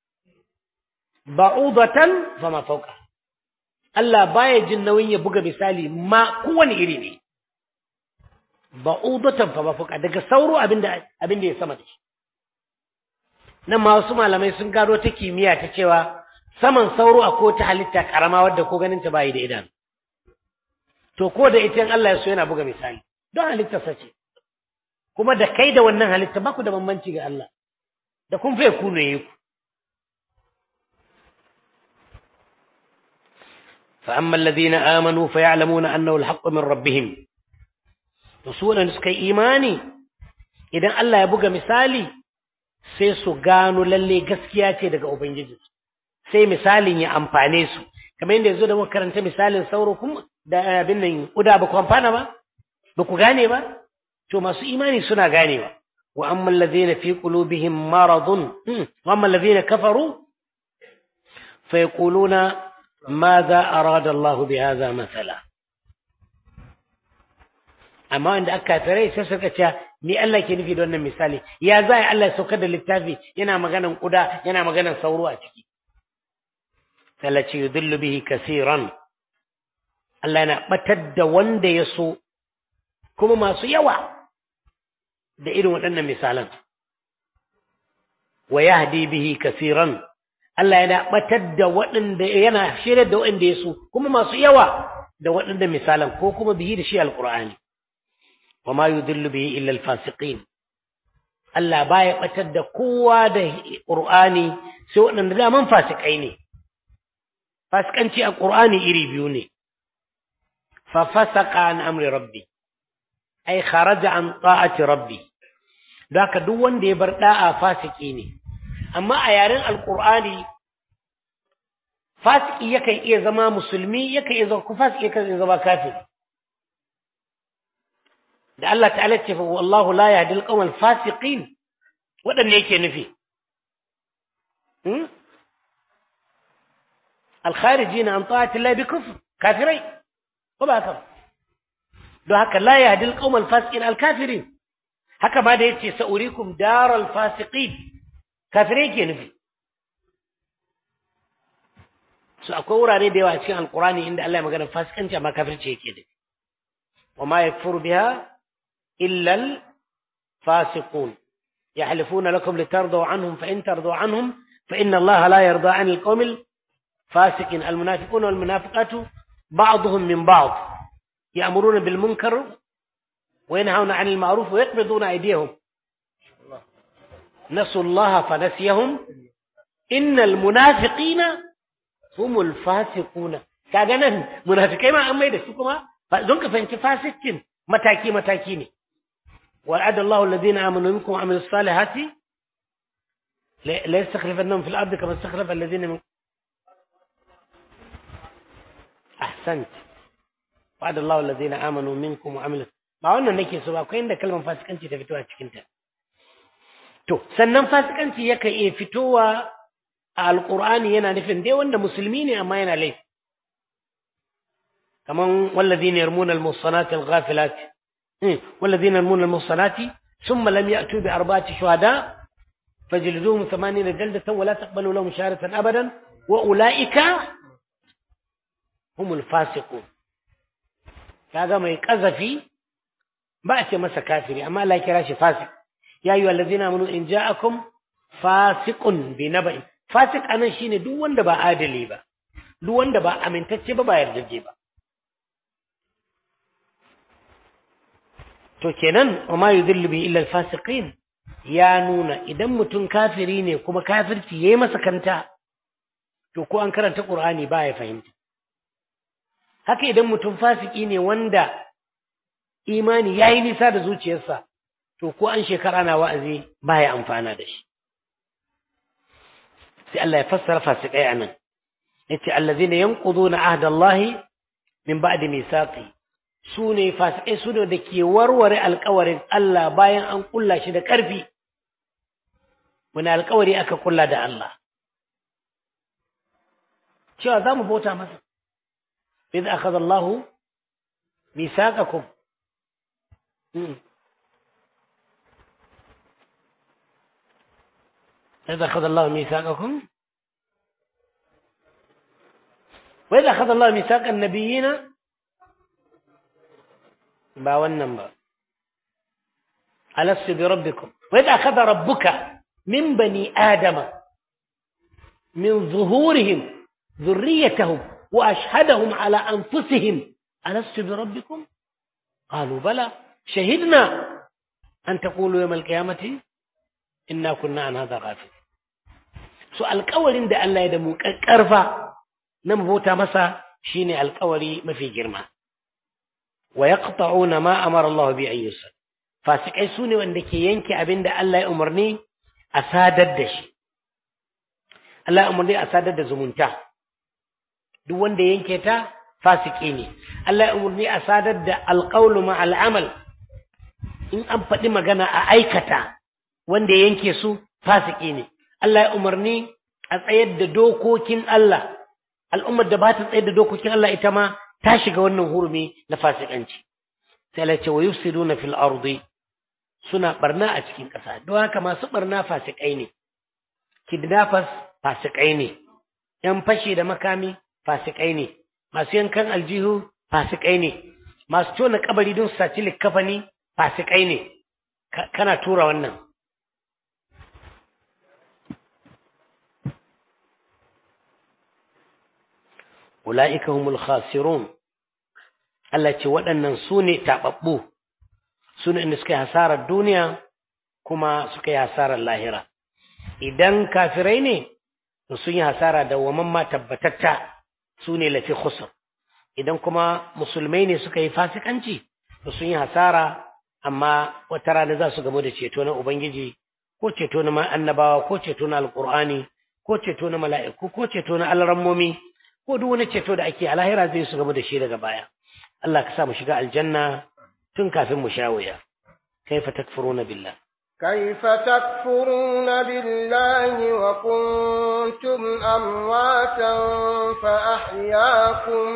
A: ba'udatan fama fauka Allah baya jin nauyin ya buga misali ma kowane iri ne ba'udatan fama fauka daga sauro abinda abinda ya sama da shi nan ma wasu malamai sun gado ta kimiyya ta cewa saman sauro a ko ta halitta karama wadda ko ganin ta bayi da idanu to ko da ita Allah ya so yana buga misali don halitta sace kuma da kai da wannan halitta ba ku da bambanci ga Allah da kun fa ku ne ku فأما الذين آمنوا فيعلمون أنه الحق من ربهم رسولا نسكي إيماني إذا الله يبقى مثالي سيسو قانوا للي قسكياتي دقا أبنجي sai misalin ya amfane su kamar yadda yanzu da muka karanta misalin sauro kuma da abin nan uda ba ku amfana ba ba ku gane ba to masu imani suna ganewa wa amma allazina fi qulubihim maradun wa amma allazina kafaru fa yaquluna ماذا أراد الله بهذا مثلا amma wanda aka kafirai sai suka ce ni Allah ke nufi da wannan misali ya za Allah ya saukar da littafi yana maganan kuda yana maganan sauro a ciki talaci yudillu bihi kasiran Allah yana batar da wanda ya so kuma masu yawa da irin waɗannan misalan wa yahdi bihi kasiran Allah yana batar da waɗanda yana shirya da waɗanda ya so kuma masu yawa da waɗanda misalan ko kuma bihi da shi alqur'ani wa ma yudillu bihi illa alfasiqin Allah baya batar da kowa da qur'ani sai waɗanda daman fasikai ne fasikanci a qur'ani iri biyu ne fa fasaqa an amri rabbi ai kharaja an ta'ati rabbi haka duk wanda ya bar da'a fasiki ne amma a yaren alkur'ani fasiki yakan iya zama musulmi yakan iya zama fasiki yakan iya zama kafiri da Allah ta'ala ce wallahu la yahdi al-qawm al-fasiqin wadanne yake nufi hmm al-kharijina an ta'ati Allah bi kufr kafirai ko ba haka don haka la yahdi al-qawm al-fasiqin al-kafirin haka ma da yace sa'urikum daral fasiqin kafirai ke nufi su akwai wurare da yawa cikin alkurani inda Allah ya magana fasikanci amma kafirci yake da wa ma yakfuru biha illa al fasiqun yahlifuna lakum litardu anhum fa in tardu anhum fa inna Allah la yarda an al qawm al fasiqin al munafiqun wal munafiqatu ba'dhum min ba'd ya'muruna bil munkar wa yanhauna 'anil ma'ruf wa yaqbiduna aydiyahum نسوا الله فنسيهم إن المنافقين هم الفاسقون kaga nan munafikai ma an mai da su kuma don ka fahimci fasikin mataki mataki ne wa'ada Allah alladhina amanu minkum wa amilus salihati la yastakhlifannahum fil ardi kama istakhlafa alladhina min ahsant wa'ada Allah alladhina amanu minkum wa amilus ba wannan nake so ba akwai inda kalmar fasikanci ta fito a cikin ta To, sannan fasikanci yakan iya fitowa a Alƙur'ani yana nufin dai wanda musulmi ne amma yana laifi. kaman wallazina yarmuna al-muhsanati al-ghafilat wallazina yarmuna al-muhsanati thumma lam ya'tu bi arba'ati shuhada fajliduhum 80 jaldatan wa la taqbalu lahum shahadatan abadan wa ulaika humul fasiqun kaga mai kazafi ba a ce masa kafiri amma Allah ya kira shi fasik ya ayyuha allazina amanu in ja'akum fasiqun bi naba'in fasik anan shine duk wanda ba adali ba duk wanda ba amintacce ba ba yardaje ba to kenan wa ma yudhillu bi illa al-fasiqin ya nuna idan mutum kafiri ne kuma kafirci yayi masa kanta to ko an karanta Qur'ani ba ya fahimta haka idan mutum fasiki ne wanda imani yayi nisa da zuciyarsa to ko an shekara na wa'azi ba ya amfana da shi sai Allah ya fassara fasikai anan yace allazina yanquduna ahdallahi min ba'di misaqi su ne fasikai su ne da ke warware alkawarin Allah bayan an kulla shi da ƙarfi wani alkawari aka kulla da Allah cewa za mu bauta masa idh akhadha Allahu mithaqakum إذ أخذ الله ميثاقكم وإذا أخذ الله ميثاق النبيين ba wannan ba alastu bi rabbikum wa idha akhadha rabbuka min bani adama min zuhurihim dhurriyyatahum wa ashhadahum ala anfusihim alastu bi rabbikum qalu bala shahidna an taqulu yawm alqiyamati inna kunna an hadha ghafil so alƙawarin da Allah ya da mu ƙarfa na bauta masa shine alƙawari mafi girma ويقطعون ما أمر الله به أن يوصل فاسقai su ne wanda ke yanke abin da Allah ya umarni a sadar da shi Allah ya umarni a sadar da zumunta duk wanda yanke ta fasiki ne Allah ya umarni a sadar da alƙawlu ma al'amal in an faɗi magana a aikata wanda yanke su fasiki ne Allah ya umarni a tsayar da dokokin Allah al'ummar da ba ta tsayar da dokokin Allah ita ma ta shiga wannan hurumi na fasikanci sai Allah ce wa yufsiduna fil ardi suna barna a cikin ƙasa don haka masu barna fasikai ne kidnappers fasikai ne yan fashi da makami fasikai ne masu yankan aljihu fasikai ne masu tona kabari don su saci likkafani fasikai ne kana tura wannan ula'ika humul khasirun Allah ce waɗannan su ne taɓaɓɓu su ne inda suka yi hasarar duniya kuma suka yi hasarar lahira idan kafirai ne to sun yi hasara da waman ma tabbatatta su ne lafi khusr idan kuma musulmai ne suka yi fasikanci to sun yi hasara amma wata rana za su gamu da ceto na ubangiji ko ceto na annabawa ko ceto na alqur'ani ko ceto na mala'iku ko ceto na alrammomi ko duk wani ceto da ake a lahira zai su gamu da shi daga baya Allah ka sa mu shiga aljanna tun kafin mu sha wuya kaifa takfuruna billah
B: كيف تكفرون بالله وكنتم أمواتا فأحياكم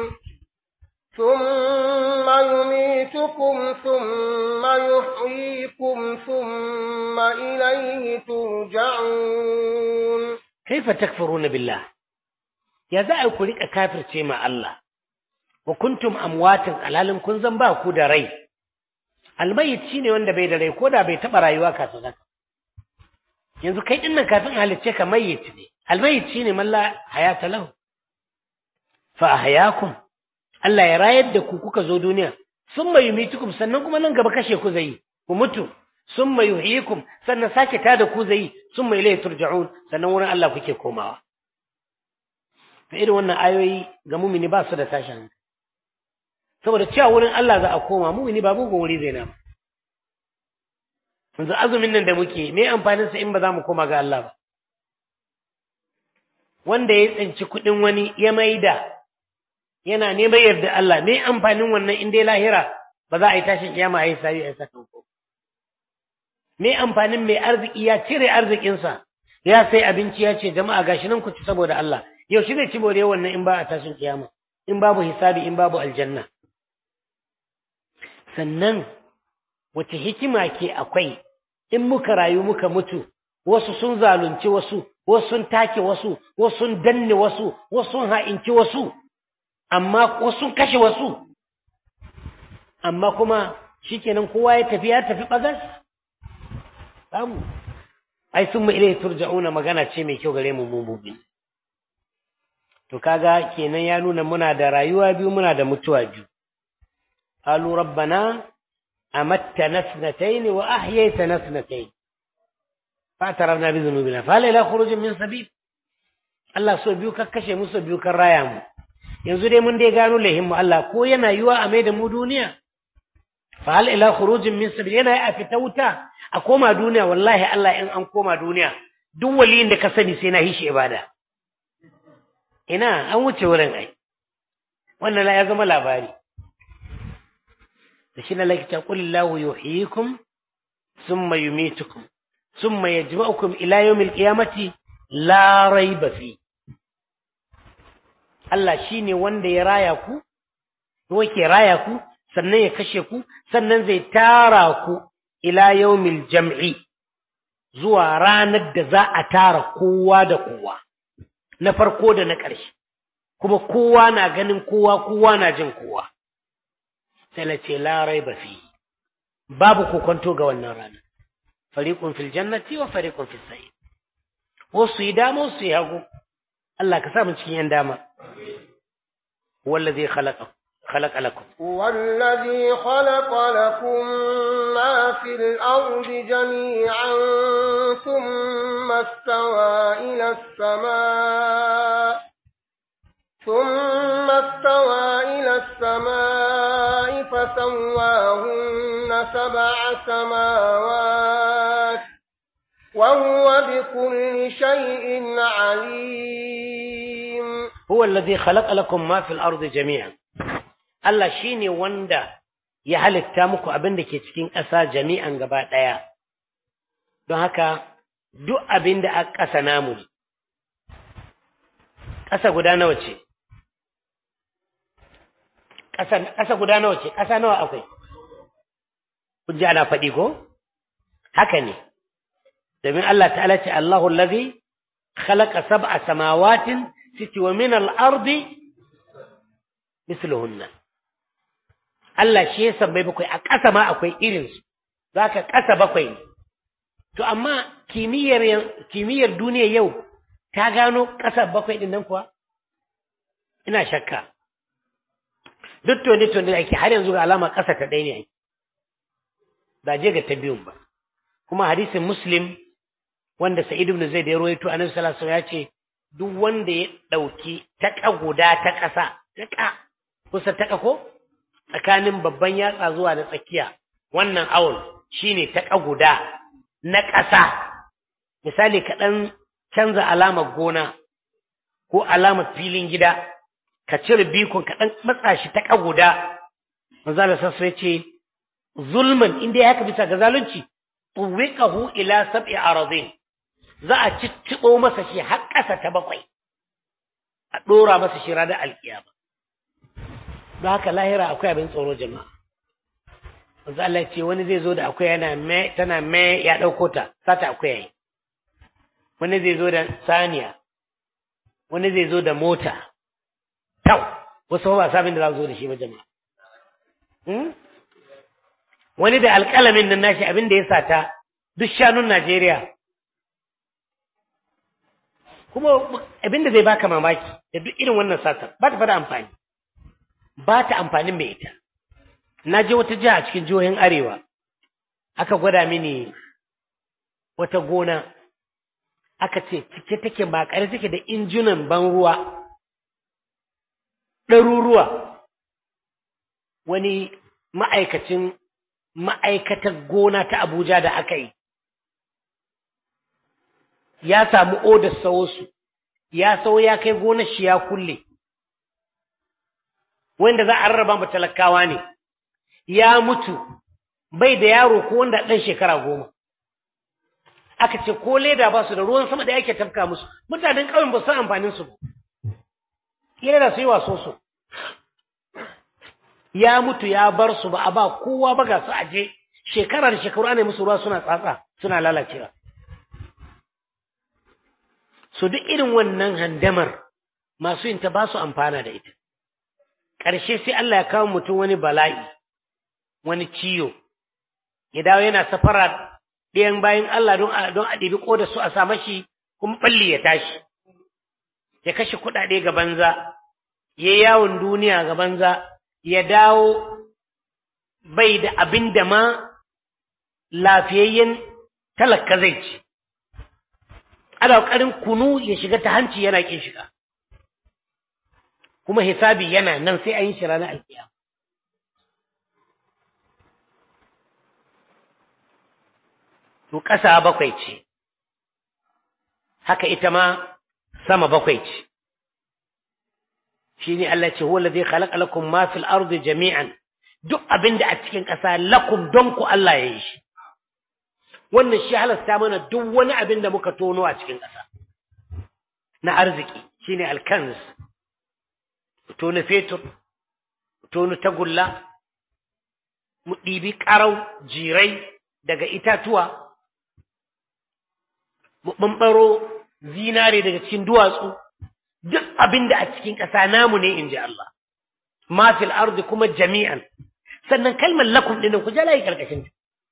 B: ثم يميتكم ثم يحييكم ثم إليه ترجعون
A: كيف تكفرون بالله ya za a ku riƙa kafirce ma Allah, wa kuntum amwatin alalin kun zan ba ku da rai, almayit shi ne wanda bai da rai ko da bai taɓa rayuwa kafin haka. Yanzu kai ɗin nan kafin halicce ka mayyit ne, almayit shi ne malla hayata lahu. Fa a hayakum, Allah ya rayar da ku kuka zo duniya, sun mai yumitukum sannan kuma nan gaba kashe ku zai ku mutu, sun mai yuhiyikum sannan sake tada ku zai sun mai ilai turja'un sannan wurin Allah kuke komawa. ta irin wannan ayoyi ga mumini ba su da tashin hankali saboda cewa wurin Allah za a koma mumini ba mugun wuri zai nama yanzu azumin nan da muke me amfanin sa in ba za mu koma ga Allah ba wanda ya tsinci kuɗin wani ya maida yana neman yarda Allah me amfanin wannan in dai lahira ba za a yi tashin kiyama a yi sabi a sakamako me amfanin mai arziki ya cire arzikinsa ya sai abinci ya ce jama'a gashi nan ku ci saboda Allah yaushe zai ci bore wannan in ba a tashin kiyama in babu hisabi in babu aljanna sannan wace hikima ke akwai in muka rayu muka mutu wasu sun zalunci wasu wasu sun take wasu wasu sun danne wasu wasu sun ha'inci wasu amma wasu sun kashe wasu amma kuma shikenan kowa ya tafi ya tafi bagas samu ai sun mu ilai turja'una magana ce mai kyau gare mu mu mubi to kaga kenan ya nuna muna da rayuwa biyu muna da mutuwa biyu qalu rabbana amattana sanatayn wa ahyaytana sanatayn fa'tarafna bi dhunubina fa la khurujin min sabil Allah so biyu ka kashe mu so biyu kan raya mu yanzu dai mun dai gano lahin mu Allah ko yana yiwa a mai da mu duniya fa hal ila khurujin min sabil yana a fita wuta a koma duniya wallahi Allah in an koma duniya duk waliyin da ka sani sai na hishi ibada ina an wuce wurin ai wannan ya zama labari da shi na lakita qulillahu yuhyikum thumma yumitukum thumma yajma'ukum ila yawmil qiyamati la rayba fi Allah shine wanda ya raya ku ko yake raya ku sannan ya kashe ku sannan zai tara ku ila yawmil jam'i zuwa ranar da za a tara kowa da kowa na farko da na ƙarshe kuma kowa na ganin kowa kowa na jin kowa sai la ce la raiba fi babu kokonto ga wannan rana fariqun fil jannati wa fariqun fis sa'ir wasu yi dama wasu yi hagu Allah ka sa mu cikin yan dama wallazi khalaqa خلق لكم
B: والذي خلق لكم ما في الأرض جميعا ثم استوى إلى السماء ثم استوى إلى السماء فسواهن سبع سماوات وهو بكل شيء عليم
A: هو الذي خلق لكم ما في الأرض جميعا Allah shi ne wanda ya halitta muku abin da ke cikin ƙasa jami'an gaba ɗaya, don haka duk abin da a ƙasa namu ne. Ƙasa guda nawa ce? Ƙasa guda nawa ce? Ƙasa nawa akwai? Kun ji ana faɗi ko? Haka ne, domin Allah ta'ala ce Allahu lazi khalaqa sab'a samawatin siti wa min al-ardi misluhunna Allah shi ya sabbai bakwai a ƙasa ma akwai irinsu za ka ƙasa bakwai ne to amma kimiyyar kimiyyar duniya yau ta gano ƙasa bakwai ɗin nan kuwa ina shakka duk tone tone da ake har yanzu ga alama ƙasa ta ɗaya ne ake ba je ga ta biyun ba kuma hadisin muslim wanda sa'id ibn zaid ya rawaito annabi sallallahu alaihi wasallam ya ce duk wanda ya ɗauki taƙa guda ta ƙasa taƙa kusa taƙa ko tsakanin babban yatsa zuwa da tsakiya wannan awul shine taƙa guda na ƙasa misali ka ɗan canza alamar gona ko alamar filin gida ka cire bikon ka ɗan matsa shi taƙa guda manzo Allah sassa ya ce zulman inda ya haka bisa ga zalunci tuwiqahu ila sab'i aradin za a cicciɓo masa shi har ƙasa ta bakwai a ɗora masa shi ranar alƙiyama don haka lahira akwai abin tsoro jama'a wanzu Allah ce wani zai zo da akwai yana me tana me ya ɗauko ta sata akwai yayi wani zai zo da saniya wani zai zo da mota tau wasu ba sabin da za zo da shi ba jama'a wani da alƙalamin nan nashi abin da ya sata duk shanun Najeriya kuma abin da zai baka mamaki da duk irin wannan satar ba ta fada amfani ba ta amfanin mai ita na je wata jiha a cikin jihohin arewa aka gwada mini wata gona aka ce cike take makare take da injunan ban ruwa ɗaruruwa wani ma'aikacin ma'aikatar gona ta abuja da aka yi ya samu odar sawo su ya sau ya kai gonar shi ya kulle wanda za a rarraba mu talakawa ne ya mutu bai da yaro ko wanda ɗan shekara goma aka ce ko leda ba su da ruwan sama da yake tafka musu mutanen ƙauyen ba su amfanin su leda su yi waso su ya mutu ya bar su ba a ba kowa ba ga su aje shekarar shekaru ana musu ruwa suna tsatsa suna lalacewa so duk irin wannan handamar masu yin ta ba su amfana da ita ƙarshe sai Allah ya kawo mutum wani bala'i wani ciyo ya dawo yana safara ɗayan bayan Allah don a don a ɗibi ƙoda su a sa mashi kuma ɓalli ya tashi ya kashe kuɗaɗe ga banza ya yawon duniya ga banza ya dawo bai da abin da ma lafiyayyen talaka zai ci ana ƙoƙarin kunu ya shiga ta hanci yana ƙin shiga kuma hisabi yana nan sai an yi shi ranar alkiyama to ƙasa bakwai ce haka ita ma sama bakwai ce shi ne Allah ce huwa zai khalaqa lakum ma fil ardi jami'an duk abin da a cikin ƙasa lakum don ku Allah ya yi shi wannan shi halasta mana duk wani abin da muka tono a cikin ƙasa na arziki shine alkanz tono fetur tono tagulla mu ɗibi ƙarau jirai daga itatuwa mu ɓamɓaro zinare daga cikin duwatsu duk abin da a cikin ƙasa namu ne in ji Allah ma fil ardi kuma jami'an sannan kalmar lakum ɗin ku jala yi ƙarƙashin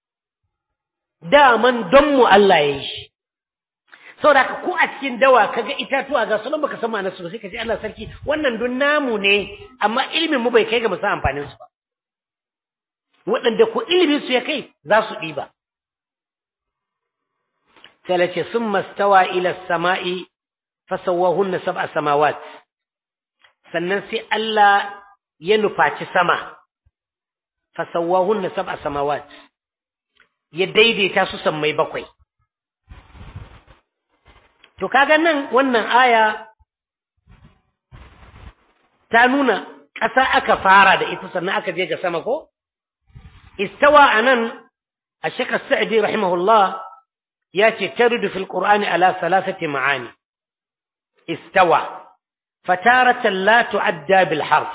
A: daman don mu Allah ya yi shi saboda haka ko a cikin dawa kaga itatuwa ga sunan baka san ma'anar su ba sai ka ce Allah sarki wannan don namu ne amma ilimin mu bai kai ga mu san amfanin su ba waɗanda ko ilimin su ya kai za su ɗiba sai la ce sun mastawa ila sama'i fasawahunna sab'a samawat sannan sai Allah ya nufaci sama fasawahunna sab'a samawat ya daidaita su sammai bakwai to kaga nan wannan aya ta nuna ƙasa aka fara da ita sannan aka je ga sama ko istawa anan a shekar sa'adi rahimahullah ya ce taridu fil qur'ani ala salasati ma'ani istawa fataratan la tu'adda bil harf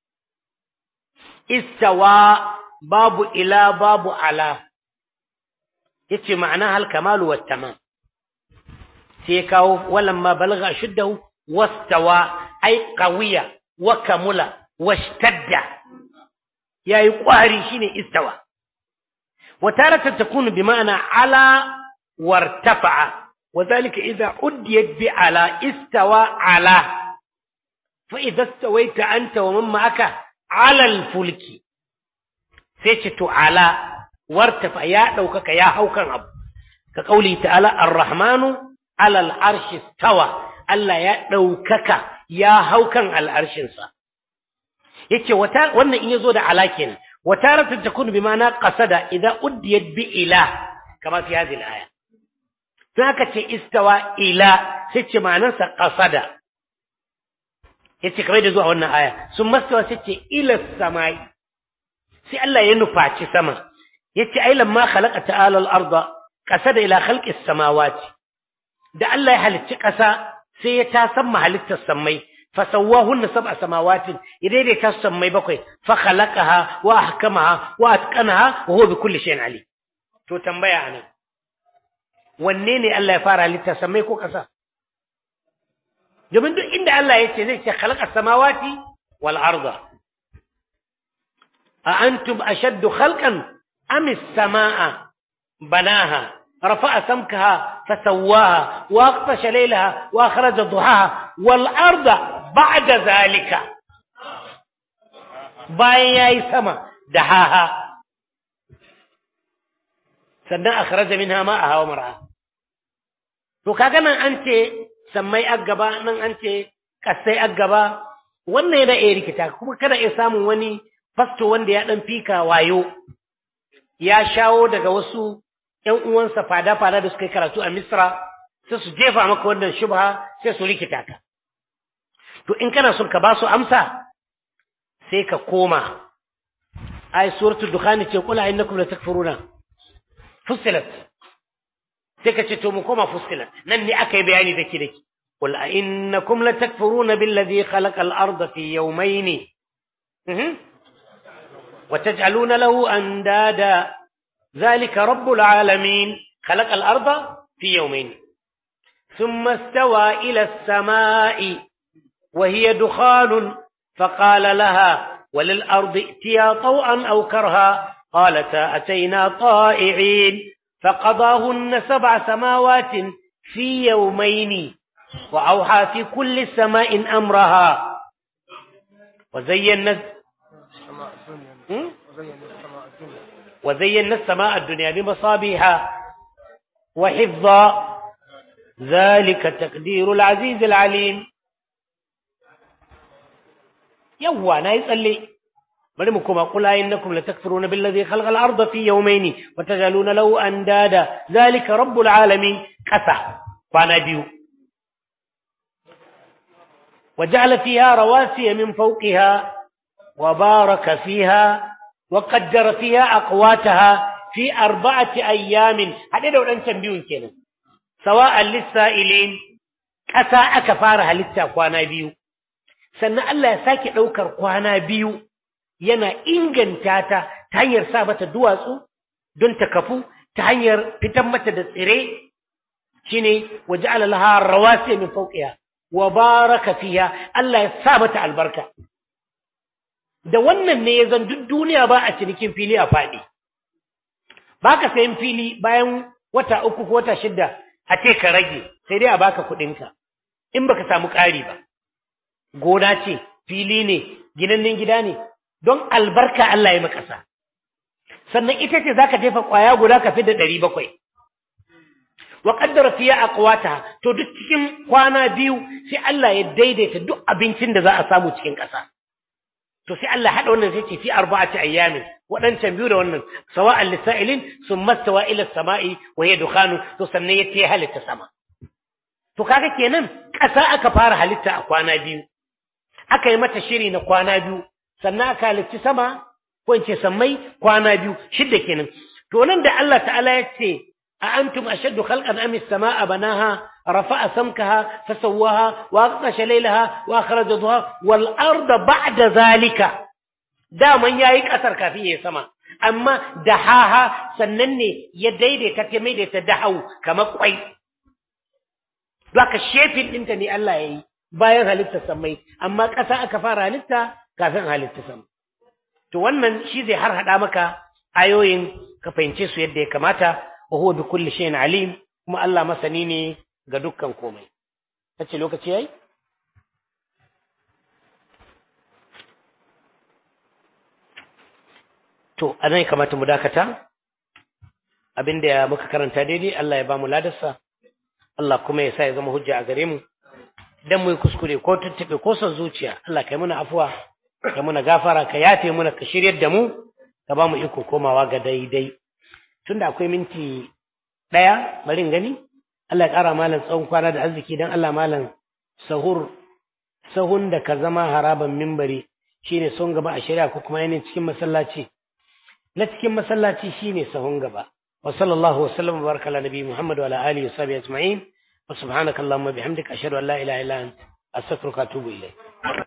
A: istawa babu ila babu ala yace ma'ana hal kamalu wat tamam sai kawo walamma balagha shuddahu wastawa ay qawiya wa kamula washtadda yayi kwari shine istawa wa taratan takunu bi ma'ana ala wartafa'a وذلك إذا أديت بعلى استوى على فإذا استويت أنت ومن معك على الفلك سيشت على وارتفع يا دوكك يا هوكا أبو كقوله تعالى الرحمن على العرش استوى Allah ya ɗaukaka ya hau kan al'arshinsa. Yace wannan in ya zo da ala kenan, wata ratar ta kunu bi mana ƙasada idan uddiyat bi ila, kama fi hazil aya. Tun haka ce istawa ila sai ce ma'anarsa ƙasada. Yace kamar da zuwa wannan aya, sun mastawa sai ce ila samai. Sai Allah ya nufaci sama. Yace ai lamma khalaqa ta'ala al-arda qasada ila khalqi samawati. Da Allah ya halicci ƙasa sai ya ta san mahalittar sammai fasawwahunna sab'a samawatin ya daidaita su sammai bakwai fa khalaqaha wa ahkamaha wa atqanaha wa huwa bi kulli shay'in alim to tambaya anan wanne ne Allah ya fara halitta sammai ko kasa domin duk inda Allah ya ce zai ce khalaqa samawati wal arda a antum ashaddu khalqan am as-samaa banaha رفع سمكها فسواها واغطش ليلها واخرج ضحاها والارض بعد ذلك bayan yayi sama dahaha sannan akhraja minha ma'aha wa mar'a to kaga nan an ce sammai aggaba nan an ce kasai aggaba wannan yana iya rikita kuma kada ya samun wani fasto wanda ya dan fika wayo ya shawo daga wasu ‘yan uwansa fada-fada da suka yi karatu a Misra, sai su jefa maka wannan shubha sai su rikita ka. To, in kana son ka ba su amsa, sai ka koma. Ai, suratul Dukhani ce, Kula innakum la takfuruna. Fussilat. Sai ka ce, To, mu koma fussilat. Nan ne aka yi bayani dake dake. Qul a innakum la takfuruna billadhi khalaqa al-ardha fi yawmayni. وتجعلون له أندادا ذلك رب العالمين خلق الأرض في يومين ثم استوى إلى السماء وهي دخان فقال لها وللأرض ائتيا طوعا أو كرها قالتا أتينا طائعين فقضاهن سبع سماوات في يومين وأوحى في كل سماء أمرها وزينا وزينا السماء الدنيا بمصابيها وحفظا ذلك تقدير العزيز العليم يوا ناي تسلي bari mu kuma kula innakum latakfuruna billazi khalaqa al-ardha fi yawmayn wa tajaluna lahu andada zalika rabbul alamin kasa kwana biyu وجعل فيها رواسي من فوقها وبارك فيها وقدر فيها أقواتها في أربعة أيام هذا لو أنت بيون كنا سواء للسائلين كسا أكفارها للتقوانا بيو سنة الله يساكي أوكر قوانا بيو yana inganta ta ta hanyar sa mata duwatsu don ta kafu ta hanyar fitan mata da tsire shine waja'ala laha rawasi min fawqiha wa baraka fiha Allah ya sa mata albarka da wannan ne zan duk duniya ba a cinikin fili a faɗi baka sayan fili bayan wata uku ko wata shida a ce ka rage sai dai a baka kuɗinka in baka samu ƙari ba gona ce fili ne ginannen gida ne don albarka Allah ya makasa sannan ita ce zaka jefa ƙwaya guda ka fi da ɗari bakwai wa qaddara fiya aqwata to duk cikin kwana biyu sai Allah ya daidaita duk abincin da za a samu cikin ƙasa to sai Allah hada wannan sai ce fi arba'ati ayyamin wadancan biyu da wannan sawa'an lisailin summa stawa ila samai wa hiya dukhanu to sannan ya ce halitta sama to kaga kenan ƙasa aka fara halitta a kwana biyu aka yi mata shiri na kwana biyu sannan aka halitti sama ko in ce sammai kwana biyu shidda kenan to nan da Allah ta'ala ya ce أأنتم أشد خلقا أم السماء بناها رفع سمكها فسواها وأغطش ليلها وأخرج ضحاها والأرض بعد ذلك دائما يايك أثر كافية سما أما دحاها سنني يديد تتميد تدحو كما قوي لك الشيفين انت ني الله يي bayan halitta sammai amma ƙasa aka fara halitta kafin halitta sama to wannan shi zai har hada maka ayoyin ka fahimce su yadda ya kamata wa huwa bi kulli shay'in alim kuma Allah masani ne ga dukkan komai kace lokaci yayi to anan kamata mu dakata abinda muka karanta daidai Allah ya ba mu ladarsa Allah kuma ya sa ya zama hujja a gare mu dan mu yi kuskure ko tuntube ko son zuciya Allah kai muna afuwa kai muna gafara ka yafe muna ka shiryar da mu ka ba mu iko komawa ga daidai tunda akwai minti ɗaya bari in gani Allah ya ƙara malam tsawon kwana da arziki don Allah malam sahur sahun da ka zama haraban mimbari shine son gaba a shari'a ko kuma yanayin cikin masallaci na cikin masallaci shine sahun gaba wa sallallahu wa sallam wa baraka ala nabi Muhammad wa ala alihi wa sahbihi ajma'in wa subhanaka allahumma bihamdika ashhadu an la ilaha illa anta astaghfiruka wa atubu ilayk